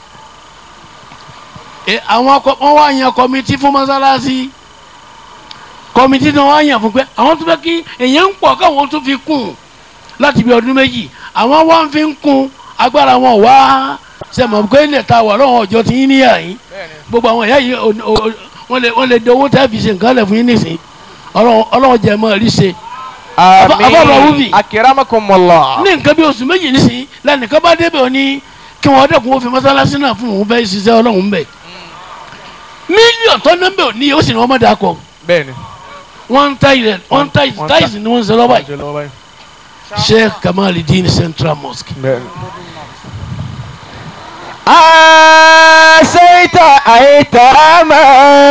ẹ àwọn akọ wọn wá yan kọmitì fún mọ́sálásí kọmitì náà wá yan fún pé àwọn tó fẹ́ kí èèyàn ń pọ̀ káwọn tó fi kún láti bí ọdún méjì àwọn wá ń fi ń kún agbára wọn wá sẹ́mọ̀ pé ilẹ̀ ta wà lọ́wọ́ ọjọ́ tí yín níyà yín gbogbo àwọn ìyá yìí ò- ò- wọ́n lè wọ́n lè di owó tẹ́ fi ṣe nǹkan lẹ̀ fún yín nísìn ọlọ́run ọlọ́run jẹ́ mọ́ rí ṣe. Abba Rawubi. أكرمكم الله ní nǹkan bí oṣù méjì nísìn lẹ́nìkan bá débẹ̀ òní kí wọ́n dẹ́kun ó fi mọ́sálásí náà fún òun fẹ́ ṣiṣẹ́ ọlọ́run bẹ̀. mílíọ̀nù tó nọ́mbẹ̀ òní ó sì ní wọ́n mọ̀ dà kọ بẹ́ẹ̀ni wọ́n ń táyì rẹ̀ wọ́n ń táyì wọ́n ń táyì ni wọ́n ń ṣe lọ́wọ́ yìí. Sheikh Kamaldeen Central Mosque. بẹ́ẹ̀ni. أسيت أيتاما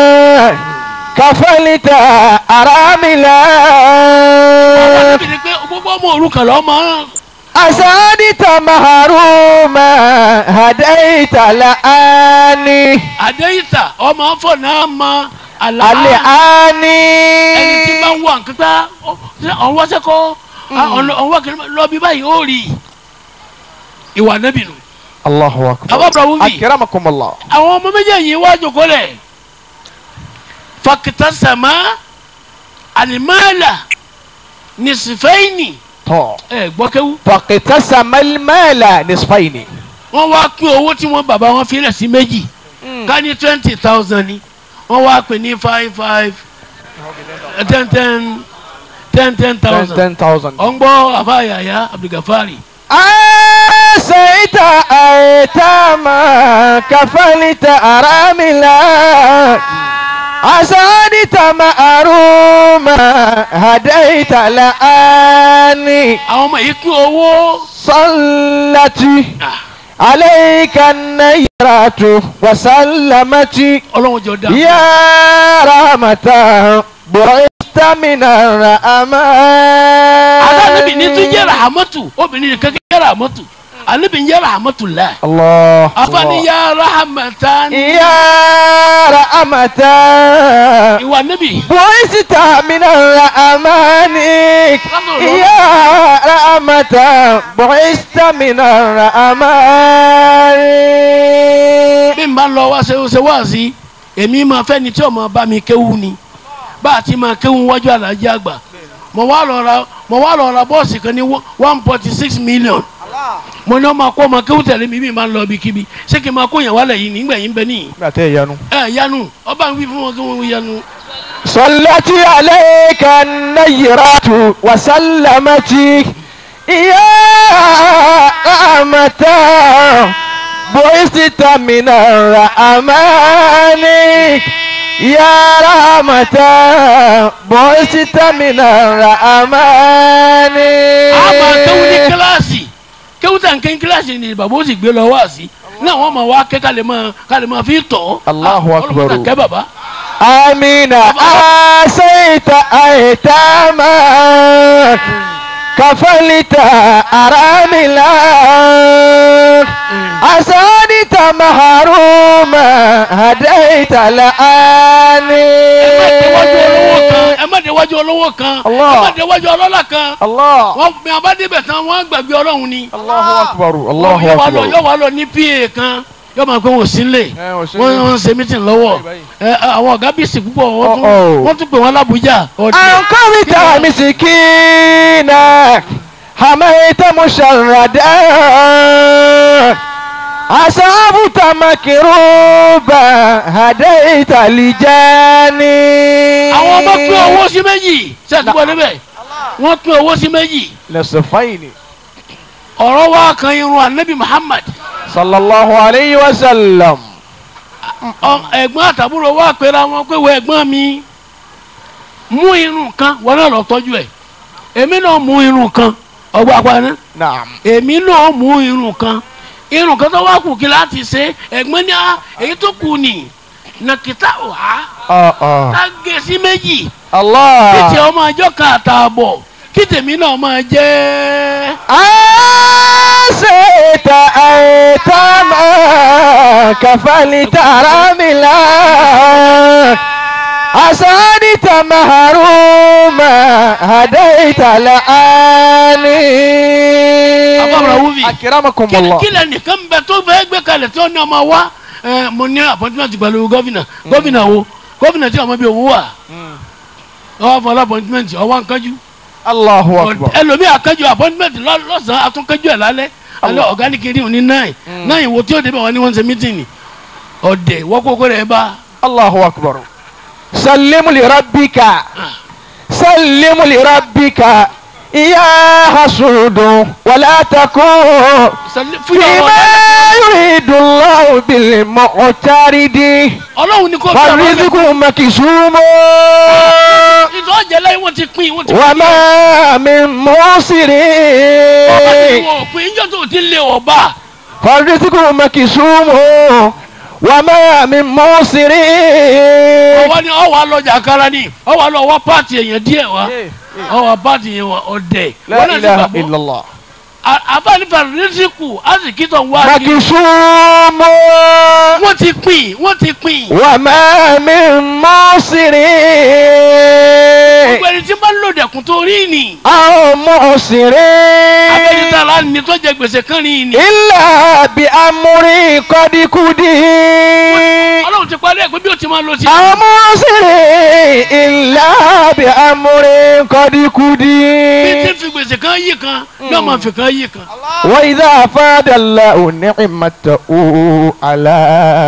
كفلت أراملا Àbí ni pé gbogbo ọmọ òrukàn lọ́ máa أسعدت محروما هديت لآني àdéhìtà ọmọ afọ náà ma àlàá. الآني ẹni tí bá ń wà nǹkan tá ọ̀n wá sẹ́kọ̀ ọ̀n wá kiri lọ bí báyìí ó rí i ìwà nẹ́bì nù. الله أكبر Abba Rawubi أكرمكم الله àwọn ọmọ méjèèjì wá jòkó lẹ̀ fakita sàmá alimala nisifẹ́yìnì طه ẹ gbọ́ kéwú فاقتسم المال نصفين wọ́n wá pín owó tí wọ́n bàbá wọn filẹ̀ sí méjì ká ní twenty thousand ni wọ́n wá pín ní five five ten ten ten ten thousand. 10,000 ọ̀ngbọ́ àfàyàyà abdulgafari أسيت أيتاما كفلت أراملا أسعدت مأروما هديت لآني àwọn ọmọ yìí pín owó صلت Ah, عليك النيرات وسلمت ọlọ́run jọ dá يا رحمة بعثت من الرحمن alábìbí ní tún jẹ́ rahamatu obìnrin nìkan kí jẹ́ rahamatu alábìbí jẹ́ rahamatu la الله afani ya rahamatan يا رحمة ìwà níbi بعثت من الرحمن يا رحمة بعثت من الرحمن bí n bá lọ wá ṣe ṣe wá sí èmi máa fẹ́ ni tí o máa bá mi kéwú ni bá a ti máa kéwú wájú àlàjì àgbà mo wá lọ ra mo wá lọ ra bọ́ọ̀sì kan ní one forty six million mo ní ọmọ akó ọmọ kéwú tẹ̀lé mi bí n máa lọ ibikíbi ṣé kí n máa kó yẹn wálẹ̀ yìí nígbà yìí ń bẹ níyì nígbà tẹ́ ẹ yanu. ẹ yanu ọba ń wí fún wọn kí wọ́n yanu. صلت عليك النيرات وسلمت يا رحمة بعثت من الرحمن يا رحمة بعثت من الرحمن a máa kéwú ní kíláàsì kéwú tà ń ké ní kíláàsì ni bàbá ó sì gbé lọ wá sí náà wọ́n máa wá ké ká lè máa ká lè máa fi tọ̀ Allahu Ah, Akbar. ọlọ́run kẹ́ bàbá آمين آسيت أيتاما كفلت أراملا أسادت محروما هديت لآني ẹ má déwájú olówó kan ẹ má déwájú olówó kan Allah. ẹ má déwájú ọlọ́lá kan الله wọ́n bí a bá débẹ̀ tán wọ́n gbàgbé ọlọ́run ni. الله أكبر yóò الله wá lọ أكبر yóò wá lọ ní pa kan yóò máa pé wọn ò sí nílé ẹ, wọn ò sí wọ́n nílé. wọ́n ń ṣe mítìn lọ́wọ́ ẹ, àwọn ọ̀gá bíìsì púpọ̀ wọ́n tún Oh, oh. wọ́n tún pè wọ́n lábújá. أنقذت مسكينا حميت مشردا أصابت مكروبا هديت لجاني àwọn ọmọ pín owó sí méjì sẹ́ẹ̀túbọ̀ níbẹ̀ wọ́n pín owó sí méjì نصفين ọ̀rọ̀ wa kan irun anabi muhammad صلى الله عليه وسلم ọ- ẹ̀gbọ́n àtàbúrò wa pera wọn pé wọ ẹ̀gbọ́n mi mú irun kan wọn náà lọ tọ́jú ẹ̀ èmi náà mú irun kan ọgbà àpáná نعم èmi náà mú irun kan irun kan tó wá kù kí láti ṣe ẹ̀gbọ́n ní a èyí tó kù ní nàkìtà ọ̀há آه آه ká gé sí méjì kí tí الله ọmọ àjọ kan àtààbọ̀ kí tèmi náà máa jẹ́ آسيت أيتاما كفلت راملا أسانت مهروما هديت لآني Abamra Wubi. أكرمكم Kí- الله kí lẹ nìkan bẹ tó fẹ́ gbé kalẹ̀ tí ó ní ọmọ wa ẹ, mo ní appointment pẹ̀lú gọ́vìnà gọ́vìnà wo gọ́vìnà tí ọmọ bíi òun wà ọwọ́ fọlá appointment ọwọ́ nkájú الله أكبر ẹlòmíì akájú appointment lọ- lọ́sàn-án atúnkájú ẹ̀ lálẹ́ alẹ́ ọ̀gá ní kiri òní náì náì wo tí ó débẹ̀ wọn ni wọ́n ń ṣe mítìnì ọ̀dẹ̀ wọ́kókó rẹ̀ bá الله أكبر سلم لربك سلم لربك يا حسود ولا تكون sẹ́lẹ̀- fún yàrá فيما يريد الله بالمعترض ọlọ́run ní kó fi ọ̀rọ̀ rẹ̀ فالرزق مكسوم ìtọ́ ọ̀jẹ̀ lẹ́yìn wọ́n ti pín wọ́n ti pín وما من موسر ọba tí wọ́n pín ìjọ tó ti lé ọba فالرزق مكسوم وما من موسر ọwọ́ ni ọwọ́ alọ́jà kára ni ọwọ́ alọ́ wá pààtì èèyàn díẹ̀ wá ọwọ́ pààtì yẹn wá ọ̀dẹ̀ لا wọ́n náà ti إله gbàgbọ́ إلا الله àbánifà rìsíkù àsìkítọ̀ wá sí مكسوم wọ́n ti pín wọ́n ti pín وما من موسر gbogbo ẹni tí bá lò dẹ̀kun tó rí ni أو موسر abẹ́rẹ́ta la ní tó jẹ gbèsè kan rí ni إلا بأمر قد قدر ọlọ́run ti parí ẹ̀ pé bí o ti máa lọ sí أو موسر إلا بأمر قد bí قدر ti fi gbèsè kan yí kan yóò máa fi kan yí kan وإذا أفاد الله نعمته على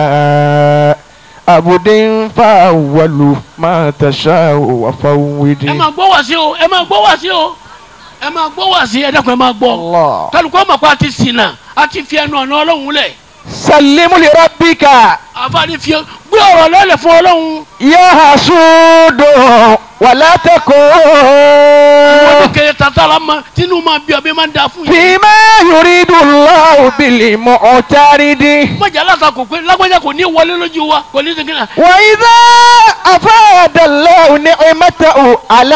عبد فأول ما تشاء وفوض ẹ máa gbọ́ wá sí o ẹ máa gbọ́ wá sí o ẹ máa gbọ́ wá sí ẹ dákun ẹ máa gbọ́ الله kálukọ́ mọ̀ pé a ti ṣìnà a ti fi ẹnu ọ̀nà ọlọ́run lẹ̀ سلم لربك àfààní fi gbé ọ̀rọ̀ lọ́lẹ̀ fún ọlọ́run يا حسود ولا wọ́n ti تكن kéré tata la ma tinú ma bí ọbẹ̀ máa ń da fún yìí. فيما يريد الله بالمعترض mọ̀jà látakò pé lágbájá kò ní wọlé lójú wa kò ní segin náà. وإذا أفاد الله نعمته على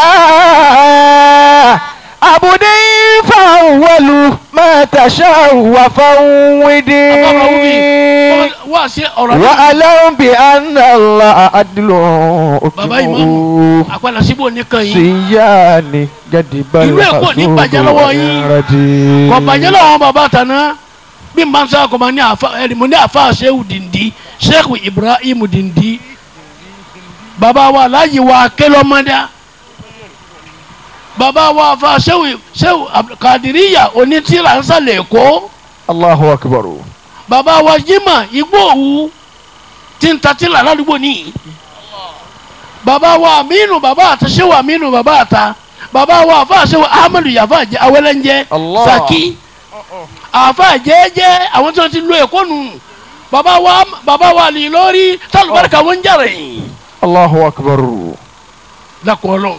عبد فأول ما تشاء وفوض àbábọ̀ wúbi wá sí ọ̀rọ̀ náà وأعلم بأن الله عدل bàbá ìmáàmù àpàlà síbò nìkan yìí síyáni gẹ́dìbà Ìlú Èkó ní bàjẹ́ lọ́wọ́ yín. kò bàjẹ́ lọ́wọ́ bàbá tàná bí n bá ń sọ kò máa ní àfa ẹni mo ní àfa ṣéwù dìndí ṣéwù Ibrahim dìndí bàbá wa aláyìí wa kélọ́mọdá bàbá wa àfa ṣéwù ṣéwù Kàdíríyà onítìrà ń sàlẹ̀ Èkó. Allahu akbar bàbá wa jimá igbó òwú tí ń tatí là ládùúgbò nìyí bàbá wa aminu bàbá àta ṣéwà aminu bàbá àta bàbá wa àfa ṣéwà ahmadu yafa jẹ awẹlẹnjẹ Allah. saki àfa jẹjẹ àwọn tí wọn ti lo ẹkọ nù bàbá wa bàbá wa lè lórí tálùbáríkà wọn jàre Allahu akbar lakọọlọ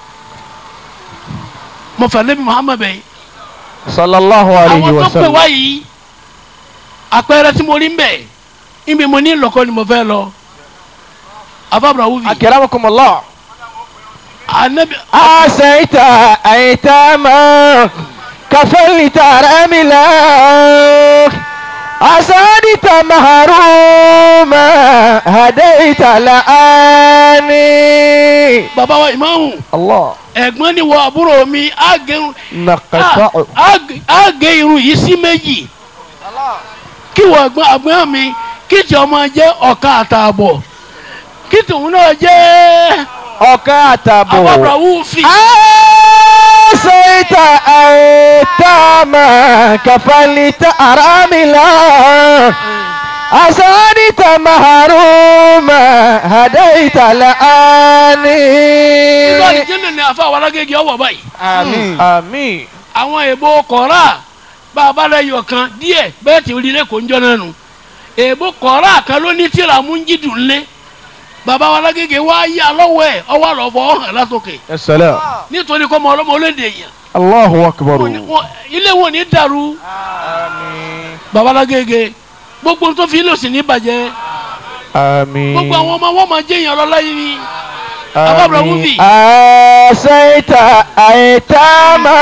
mọfàlẹbi muhammed bẹyì sallallahu alayhi àwọn wa tó pè sallam wá yìí àpẹẹrẹ tí mo rí ń bẹ ibi mo ní lọkọ ni mo fẹ́ lọ afábùrà wúvi أكرمكم الله anabi أسيت أيتاما كفلت رملا أسادت مهروما هديت لآني baba wa ìmáàmù الله ẹ̀gbọ́n ni wọ àbúrò mi á gé irun نقطع á gé- á gé irun yìí sí méjì kí wọ ẹ̀gbọ́n àgbọn mi kí tí ọmọ jẹ́ ọ̀ka àtààbọ̀ kí tòun náà jẹ́ أكاتب afábùrà wúvi أسيت أيتاما كفلت أراملا أسادت مهروما هديت nínú لآني àdìjẹ́nà ni àfa àwọn alágége ọwọ́ báyìí آمين آمين àwọn èèbò kọ̀ọ̀rà bá a bá lẹ́yọ̀ kan díẹ̀ bẹ́ẹ̀ tí orí lẹ́kọ̀ọ́ ń jọ náà nù èèbò kọ̀ọ̀rà kan ló ní tíra mú ń jídùn lé bàbá wa alágége wá yá lọ́wọ́ ẹ̀ ọwọ́ àlọ́fọ́ ọ̀hàn látòkè السلام nítorí kọ́ ọmọ ọlọ́mọ olóde yẹn الله أكبر Wọ́n ní- wọ́n- ilé wọn ò ní dàrú آمين bàbá alágége gbogbo tó fi lòsì ní bàjẹ́ آمين gbogbo àwọn ọmọ wọn máa jẹ́ èèyàn lọ́lá yìí ni Abba Movie. أسيت أيتاما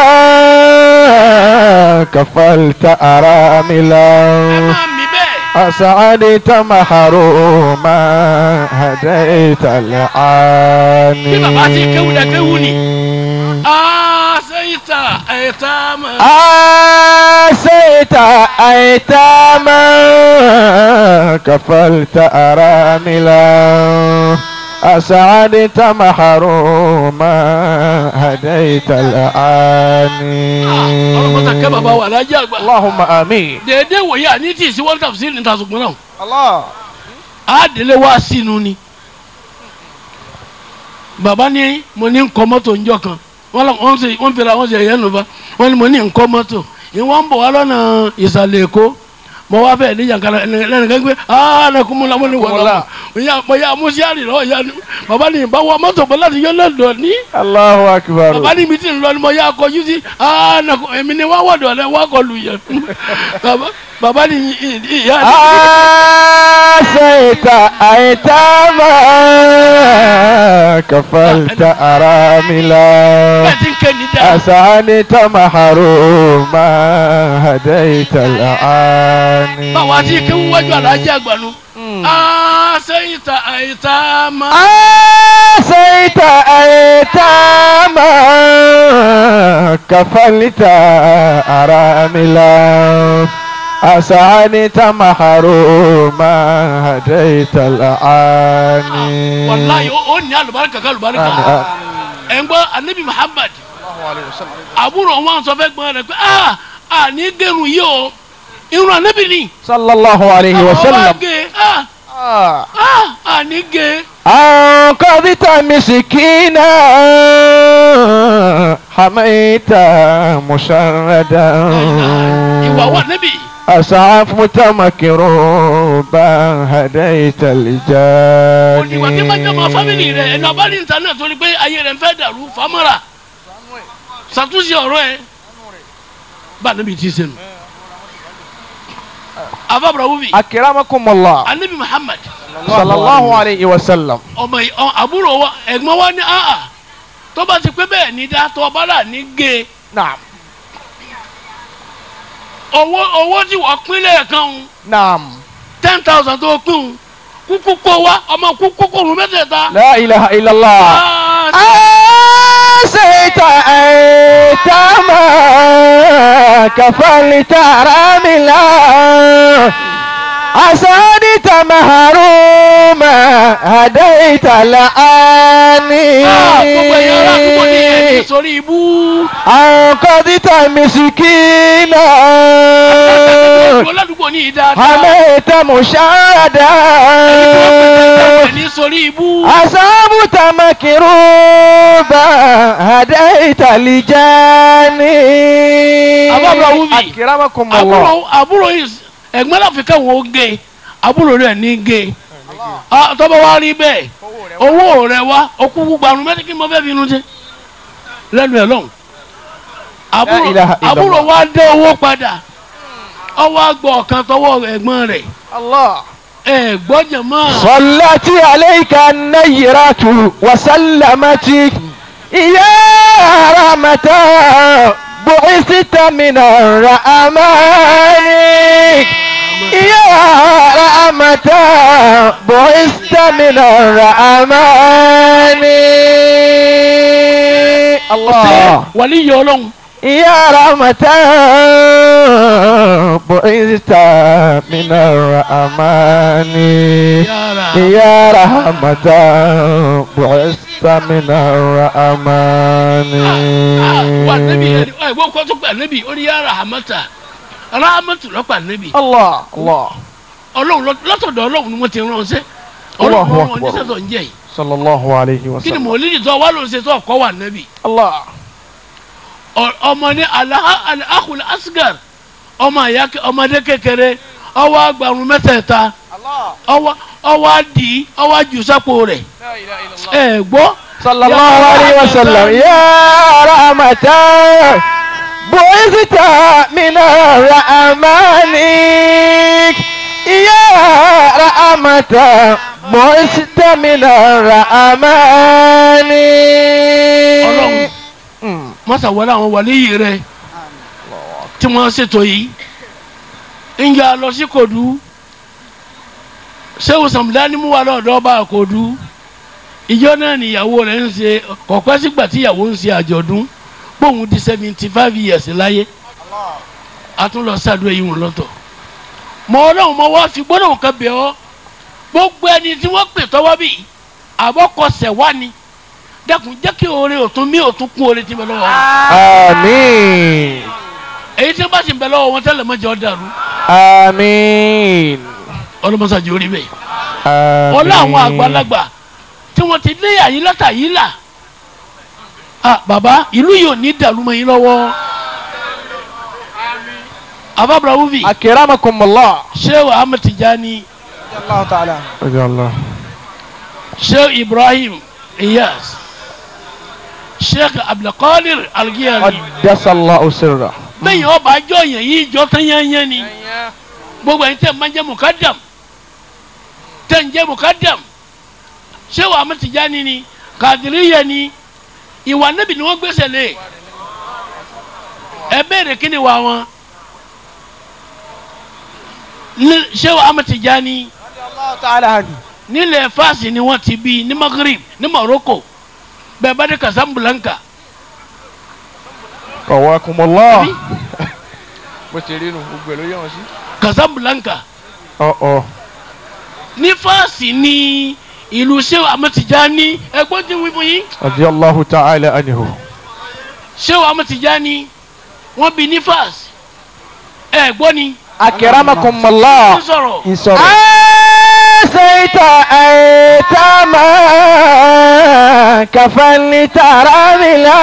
كفلت ẹ أراملا máa mí bẹ́ẹ̀ أسعدت محروما هديت العاني Bí bàbá ti kéwú lẹ kéwú ni. àṣeyìtà ẹ̀ta mọ̀ أسيت أيتاما كفلت أراملا أسعدت محروما هديت العاني ọlọ́mọta kẹ́ bàbá wa alájà àgbà اللهم آمين déédéé wòye àní tí ì sí wọ́n tàbí sí níta ṣùgbọ́n náà الله á délé wá sínú ni bàbá ní mo ní nkọ́ mọ́tò ńjọ́ kan wọ́n lọ wọ́n sì wọ́n fira wọ́n sì ẹ̀yẹ́ nùbá wọ́n ní mo ní nkọ́ mọ́tò ìwọ́n ń bọ̀ wá lọ́nà ìsàlẹ̀ èkó mo wá fẹ́ ní yankara lẹ́nu kan gbé aa ne kun mu la mo ni wọ́n la mo yà mo yà mo yà rí lọ yà ni bàbá ní bá wọ mọ́tò bọ́ láti yọ lọ́dọ̀ ní الله أكبر bàbá ní mi ti ń lọ ni mo yà kọjú sí aa ne kun èmi ni wá wọ̀dọ̀ lẹ wá kọlu yẹ bàbá bàbá ní ìyá ni. أسيت أيتاما كفلت أراملا bẹ́ẹ̀ ti ń ké ní dáa. أسعدت محروما هديت الأعاني báwa ti kéwú wájú alájí àgbànú. àṣeyìntà àyíntà máa. أسيت أيتاما كفلت أراملا أسعدت محروما هديت الأعاني wàláyé ó ní alùbáríkà ká alùbáríkà. آمين. ẹ̀ ń gbọ́ anabi muhammad. àbúrò wọn sọ fẹ́ gbọ́n rẹ̀ pé a a ní gẹ̀rù yìí o irun anabi ni. صلى الله عليه àwọn wá وسلم gé a a a ní gé. أنقذت مسكينا حميت مشردا ìwà wà anabi. أسعفت مكروبا هديت òdìwà tí bá jẹ́ ọmọ الجاني fámìlì rẹ̀ ẹ̀nà ọba ní ìta náà torí pé ayé rẹ̀ ń fẹ́ dàrú famara ṣàtúnṣe ọ̀rọ̀ ẹ̀ bá anabi ti sẹ́nu. afábùrà wúbi أكرمكم الله anabi muhammad صلى الله عليه وسلم ọmọ yìí ọ àbúrò wa ẹ̀gbọ́n wa ní àhà tó bá ti pé bẹ́ẹ̀ ní dá tó ọba là ní gé نعم owó owó tí wọ́n pín lẹ́ẹ̀kan ń نعم ten thousand tó pín ń kúkú kó wa ọmọ kúkú kó rún mẹ́tẹ̀ẹ̀ta. لا إله إلا الله أسيت أيتاما كفلت راملا أسادت مهروما هديت لآني gbogbo ẹ̀yàn ará àdúgbò ní ẹ̀yìn sórí ibú. أنقذت مسكينا gbogbo ládùúgbò ní ìdáadáa. حميت مشاهدا ẹ̀yìn sórí ibú. أصابت مكروبا هديت لجاني أبو أبراهيم. أكرمكم àbúrò الله àbúrò yìí ẹ̀gbọ́n láfi káwọn ó gé àbúrò rẹ̀ ní gé Ah, tọ́ba wa rí bẹ́ẹ̀ owó rẹ̀ wá okùnkùn gbarun mẹ́tí kí n mọ fẹ́ fi inú jẹ́ lẹ́nu ẹ̀ lọ́hùn àbúrò La ilaha illallah. àbúrò wa dé owó padà ọwọ́ àgbọ̀ ọ̀kan tọwọ́ ẹ̀gbọ́n rẹ̀ الله ẹ gbọ́ jẹ̀mọ́ صلت عليك النيرة وسلمت يا رحمة بعثت من الرحمن يا رحمة بعثت من الرحمن الله wàlí yọ ọlọ́run يا رحمة بعثت من الرحمن yàrá يا رحمة بعثت من الرحمن wà nẹ́bí ẹ ẹ gbọ́ kó tó pa nẹ́bí ó ní yàrá hamata rahamatu lọ́pàá nẹ́bí الله الله ọlọ́run lọ- látọ̀dọ̀ ọlọ́run ni wọ́n ti rán ṣẹ́ Allahu ọlọ́run wọn Akbar. oníṣẹ́ tó ń jẹ́ yìí صلى الله عليه kí ni وسلم mọ̀lídìí tó wà ló ń ṣe tó ọkọ wà nẹ́bí الله Ọ- ọmọ ní alahul asgar ọmọ àyà ọmọdé kékeré ọwọ́ agbàrún mẹ́tẹ̀ẹ̀ta ọwọ́ ọwọ́ adì ọwọ́ àjùsápò rẹ̀ ẹ gbọ́ صلى الله عليه وسلم يا رحمة بعثت من الرحمن يا رحمة بعثت من الرحمن Ọlọ́run. mọ́sá wọlé àwọn wàlíyì rẹ̀ tí wọ́n ṣètò yìí ń yà lọ sí kòdú sẹ́wọ̀n sàmúdání mú wa lọ́dọ̀ bá kòdú ìjọ náà níyàwó rẹ̀ ń ṣe kọ̀pẹ́ sígbà tí ìyàwó ń ṣe àjọ̀dún bóun di seventy five years láyé a tún lọ sàdúrà yìí wọn lọ́tọ̀ mọ ọlọ́run mọ wá fi gbọ́dọ̀ kan bẹ̀ ọ́ gbogbo ẹni tí wọ́n pè tọ́wọ́ bì àbọ̀kọsẹ̀ wá ni dẹ́kun jẹ́ kí oore òtún mí òtún kún oore tí ń bẹ lọ́wọ́ wọn آمين èyí tí wọ́n bá sì ń bẹ lọ́wọ́ wọn tẹ́lẹ̀ mọ́jọ́ dàrú آمين ọlọ́mọsàjì orí bẹ́ẹ̀ آمين ọlọ́ àwọn àgbàlagbà tí wọ́n ti lé àyílátà yìí là ah bàbá ìlú yìí ò ní dàrú mọ́ yín lọ́wọ́ ababra wufi أكرمكم الله sheikh ahmed tijani الله تعالى رضي الله sheikh ibrahim iyas sheikh abdulkadir algiyari قدس الله سره bẹ́ẹ̀ ọba àjọ yẹn yìí jọ tán yányán ni gbogbo ẹni tẹ́ ẹ máa ń jẹ́ mukadam tẹ́ ń jẹ́ mukadam sheikh ahmed tijani ni kadiriya ni ìwà níbi ni wọ́n gbèsè lé ẹ béèrè kí ni wà wọn Ní- sheikh ahmed tijani الله تعالى عنه nílẹ̀ fásì ni wọ́n ti bí ní maghrib ní morocco bẹ́ẹ̀ bá dé casablanca قواكم الله bó ṣe rí nu gbogbo ẹ ló yẹ wọn sí. casablanca ọ ọ ní fásì ní ìlú sheikh ahmed tijani ẹgbọ́n tí wí fún yín radiyallahu ta'ala anhu. sheikh ahmed tijani wọ́n bí ní fásì ẹgbọ́n ni akramakum Allah. ń sọ̀rọ̀ ìsọ̀rọ̀. àṣeyìtà àìtàmà kàfẹ́ni tàràmìlà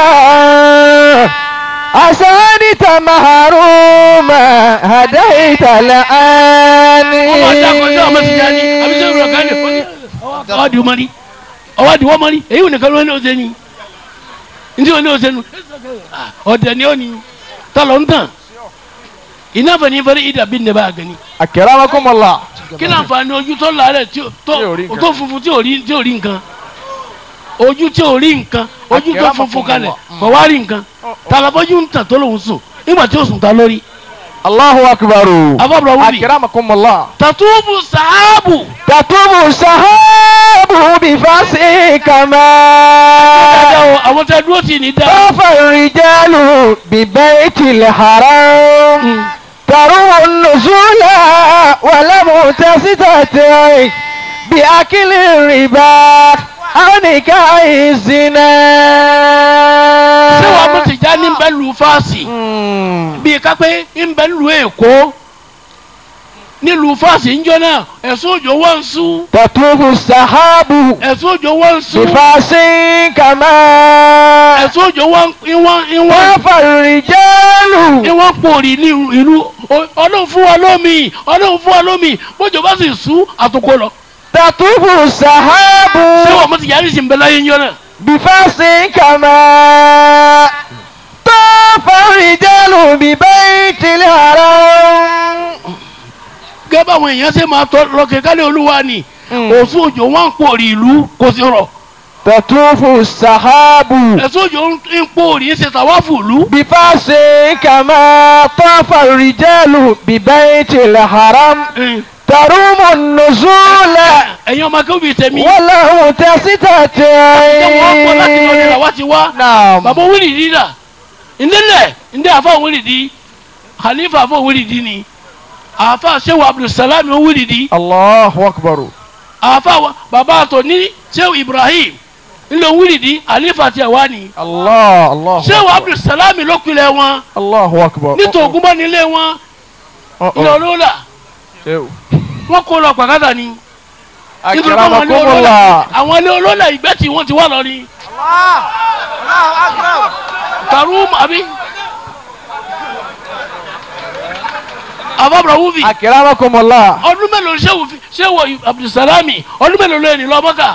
àṣeyìtà màrúmà àdáyìtà lẹ́ẹ̀ni. ọmọ àdàkọ sheikh ahmed tijani àbí sheikh ibrahim kane ọwọ́ di wọ́n rí ọwọ́ di wọ́n mọ́ rí èyí ò nìkan ló ní ọ̀sẹ̀ ni ntí wọn ní ọ̀sẹ̀ nu ọ̀dẹ̀ ni ó ní tọ́lọ̀ ń tàn iná fẹ̀ ní fẹ́rẹ́ ìdàbí ní bá a gani akramakum Allah. kí ni àǹfààní ojú tó làárẹ̀ tí ó- tó Tí ò rí nǹkan. tó funfun tí ò rí tí ò rí nǹkan ojú tí ò rí nǹkan ojú tó funfun kalẹ̀ kò wá rí nǹkan tàlàbọ́jú ń tàn tó lòun sùn nígbà tí ó sùn ta lórí Allahu akbaru. afọ́bùrọ̀ wúbi akramakum Allah. tàtúbù sàábù tatubu sahabu bifasi kama. dáadáa o àwọn tẹ dúró tì ní dáa طاف الرجال ببيت الحرام تروا النزول ولم تستطع بأكل الربا أو نكاح الزنا ṣé wàá mú tìjà ní bẹ́ẹ̀ lu fáàsì مم. bíi kápẹ́ ń bẹ́ẹ̀ lu èkó nílùú fáàsì ń jọ náà ẹ̀sùn òjò wọ́n ń sú تطوف السحاب ẹ̀sùn òjò wọ́n ń sú بفاس كما ẹ̀sùn òjò wọ́n ìwọ̀n ìwọ̀n طاف الرجال ìwọ̀n pòrì ní ìlú O- ọlọ́run fún wa lómi ọlọ́run fún wa lómi bójú bá sì sú àtúkò lọ. تطوف السحاب ṣé wàá mú tìjà ní sìn bẹ́ẹ̀ láyé ń jọ náà. بفاس كما طاف الرجال ببيت الحرام gẹ́gẹ́ báwọn èèyàn ṣe máa tọ́ lọ́kẹ́ kálí olúwa ni òsùn òjò wọn ń pòrí ìlú kò sí rọ̀ تطوف السحاب ẹ̀sùn òjò ń pòrí ń ṣe tàwáfù ìlú بفاس كما طاف الرجال ببيت الحرم تروم النزول ẹ̀yin ọmọ akéwì bíi tẹ̀mí وله تستطيع ìjọba wọn pọ̀ láti lọ nílà wá ti wá نعم bàbá wíìlìdì dà ndélẹ̀ ndé àfa wíìlìdì khalifa àfa wíìlìdì ni àfa sehu abdulsalami wíìlìdì الله أكبر àfa wa- bàbá àtọ̀ ní sehu ibrahim ńlọ wíìlìdì khalifa tiẹ̀ wá ni الله الله sehu أكبر. abdulsalami ló pilẹ̀ wọn الله أكبر nítorí ogunbọ́ nílé wọn أه، ilé أه. olóòlà شو. wọn kó lọ pàkátà ni nítorí pé àwọn ilé أكرمكم olóòlà الله àwọn ilé olóòlà ìgbẹ́ tí wọ́n ti wá lọ ni karum àbí àbábọ̀ wúvi أكرمكم الله ọdún mélòó ṣé wò ṣé wò abdulsalami ọdún mélòó lóyún lọ mọ́kà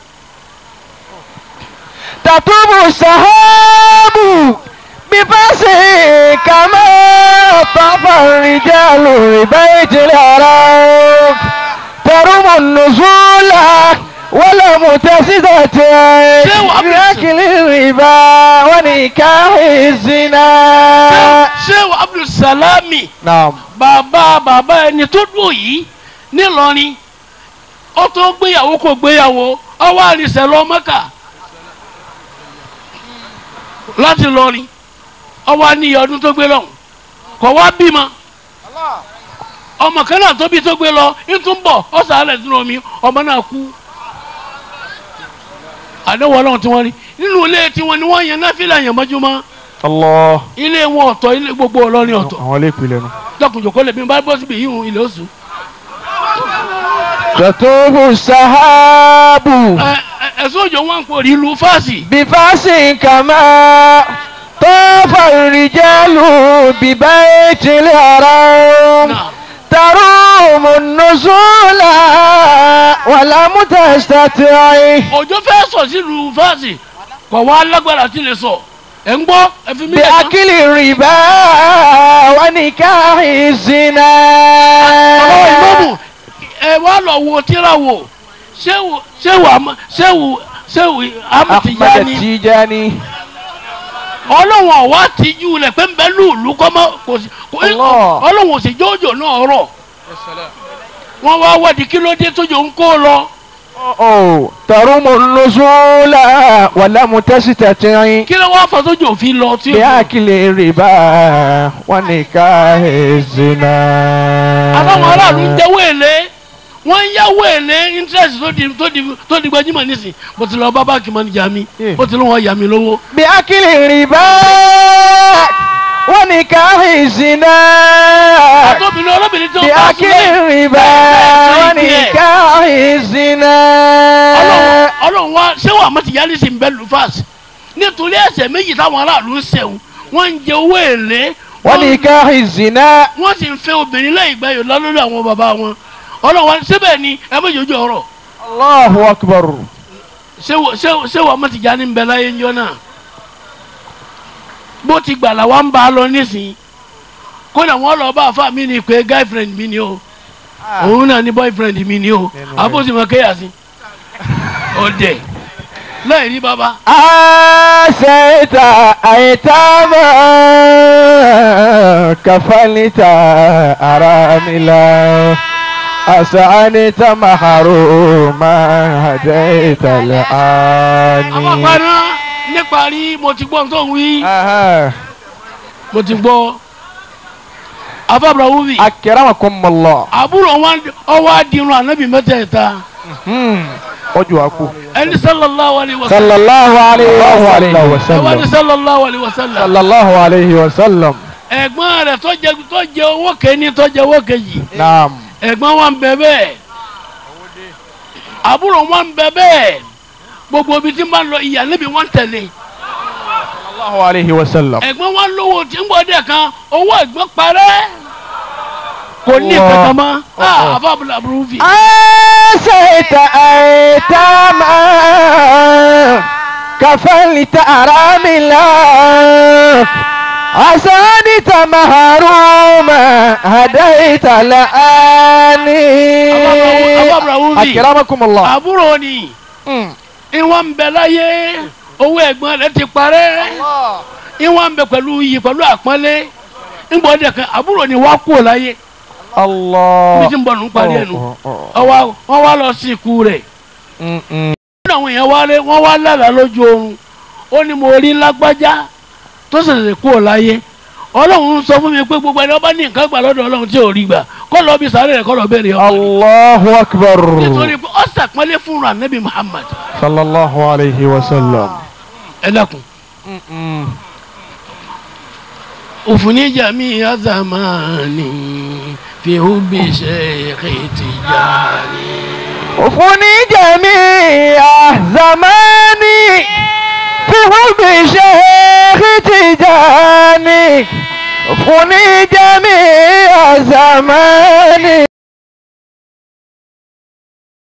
تطوب السحاب بفاس كما طاف الرجال ببيت العراق تروم النزول ولم تستطيع شو عبد بأكل الربا ونكاح الزنا ṣé wò abdulsalami نعم bàbá bàbá ẹni tó dùn yìí nílọrin ó tó gbéyàwó kò gbéyàwó ọwọ́ àrísẹ̀ lọ mọ́kà láti lọrin ọwọ́ àníyàn ọdún tó gbé lọ́hùn kọ̀ wá bímọ ọmọ kan náà tóbi tó gbé lọ ìtún bọ̀ ọ̀sàlẹ̀ sínú omi ọmọ náà kú àdéhùn ọlọ́run tí wọ́n rí nínú ilé tiwọn ni wọ́n yan náfìlà yàn mọ́júmọ́ الله ilé wọn ọ̀tọ̀ ilé gbogbo ọlọ́rin ọ̀tọ̀ àwọn ilé ìpìlẹ̀ nù. lọkùnjòkó lèmi bá bọ́ síbi yìí ilé oṣù. تطوب السحاب ẹ ẹ ẹ̀sùn òjò wọn kò rí ìlú fásì. بفاس كما طاف الرجال ببيت الحرام náà تروم النزول ولم تستطيع òjò fẹ́ sọ sí ìlú fásì kò wá lágbára tí lè sọ ẹ̀ ń gbọ́ ẹ fi mí lẹ̀ tán. بأكل الربا ونكاح الزنا ọ̀rọ̀ ìmọ̀mù ẹ wá lọ wo tíra wo ṣéwù ṣéwù àmọ́ ṣéwù ṣéwù أحمد amútìjáni التيجاني ọlọ́wọ̀n ọ̀wá tìjú lẹ̀ pé ń bẹ lùlù kọ́mọ́ kò sí kò- Allah. ọlọ́wọ̀n ò sì jójò náà rọ̀ wọ́n wá wádìí kí ló dé tójò ń kó lọ. أوه. تروم النزول ولم تستطيع kí ló wá fọ tójò fi lọ tí o. بأكل الربا ونكاح الزنا àbáwọn aráàlú ń jẹ́wọ́ èlé wọ́n ń yáwó èlé interest tó di tó di tó di gbajúmọ̀ nísìn bó ti lọ bá báńkì manager mi Yeah. bó ti lọ wọ́n yà mí lówó. بأكل الربا ونكاح الزنا àtọ́bìnrin olóbìnrin tí wọ́n bá بأكل súnlẹ̀ الربا ونكاح الزنا ọlọ́run ọlọ́run wa ṣé wàá mọ̀ ti yálé sí bẹ́ẹ̀ lufas nítorí ẹ̀ṣẹ̀ méjì táwọn aráàlú ń ṣẹ̀wọ̀n wọ́n ń jẹ owó èlé wọ́n ونكاح الزنا wọ́n sì ń fẹ́ obìnrin lẹ́yìn ìgbà yòó lọ́lọ́dọ̀ àwọn bàbá wọn ọlọ́run wa síbẹ̀ ni ẹ méjì ojú ọ̀rọ̀ الله أكبر ṣé wò- ṣé wò- ṣé wàá mọ̀ ti jáde ń bẹ láyé ńjọ́ náà bó ti gbà làwa ń bá a lọ nísìnyí kódà wọn lọ bá àfa mi ni pé girlfriend mi ni o òun náà ní boyfriend mi ni o Nínú rẹ̀. àbòsí mọ kéèyà sí ọdẹ láì rí bàbá آسيت أيتاما كفلت أراملا أسعنت محروما هديت àwọn الآن àpárá níparí mo ti gbọ́ tó ń wí أها. mo ti gbọ́ afábra wúbi أكرمكم الله àbúrò wọn ọwọ́ àdìrún ànábì mẹ́tẹ̀ẹ̀ta ọjọ́ àpò. ẹni sallallahu alayhi wa sallam sallallahu alayhi wa ẹwà ní sallam. sallallahu alayhi wa sallam sallallahu alayhi wa sallam. ẹ̀gbọ́n rẹ̀ tó jẹ tó jẹ owó kẹ́ni tó jẹ owó kejì naam. ẹ̀gbọ́n wọn bẹ bẹ́ẹ̀ àbúrò wọn bẹ bẹ́ẹ̀ gbogbo ibi tí n bá lọ ìyá níbi wọn tẹ̀lé sallallahu alayhi wa sallam. ẹ̀gbọ́n wọn lówó tí ń bọ̀ dẹ̀ kan owó ẹ̀gbọ́n parẹ́ kò ní Allah. kankan mọ́ Allah. àfa abúlé aburú fi. آسيت أيتاما كفلت أراملا أسانت محروما هديت لآني Abba Ibrahim. أكرمكم الله àbúrò ni Mm. ìwọ̀n ń bẹ láyé owó ẹ̀gbọ́n rẹ̀ ti parẹ́ ìwọ̀n ń bẹ pẹ̀lú iyì pẹ̀lú àpọ́nlé ńgbọ́ dẹ̀ kan àbúrò ni wá kú láyé الله bí tí ń bọ̀ nù parí ẹnu Oh, oh, oh. ọwọ́ wọ́n wá lọ sí ikú rẹ̀ Mm, mm. nínú àwọn èèyàn wálé wọ́n wá lálàá lójú oorun ó ní mo rí lágbájá tó ṣẹ̀ṣẹ̀ kú láyé ọlọ́run sọ fún mi pé gbogbo ẹni ọba ní nǹkan gbà lọ́dọ̀ ọlọ́run tí ò rí gbà kọ́ lọ bí sáré rẹ̀ kọ́ lọ bẹ̀rẹ̀ ọmọ rẹ̀ الله أكبر nítorí pé ó ṣàpọ́nlé fún ra nẹ́bí Muhammad صلى الله عليه وسلم ẹ dákun òfúnni jàmí azamani fi hubi Sheikh Tijani. وفني جميع زماني في حب شيخ تجاني وفني جميع زماني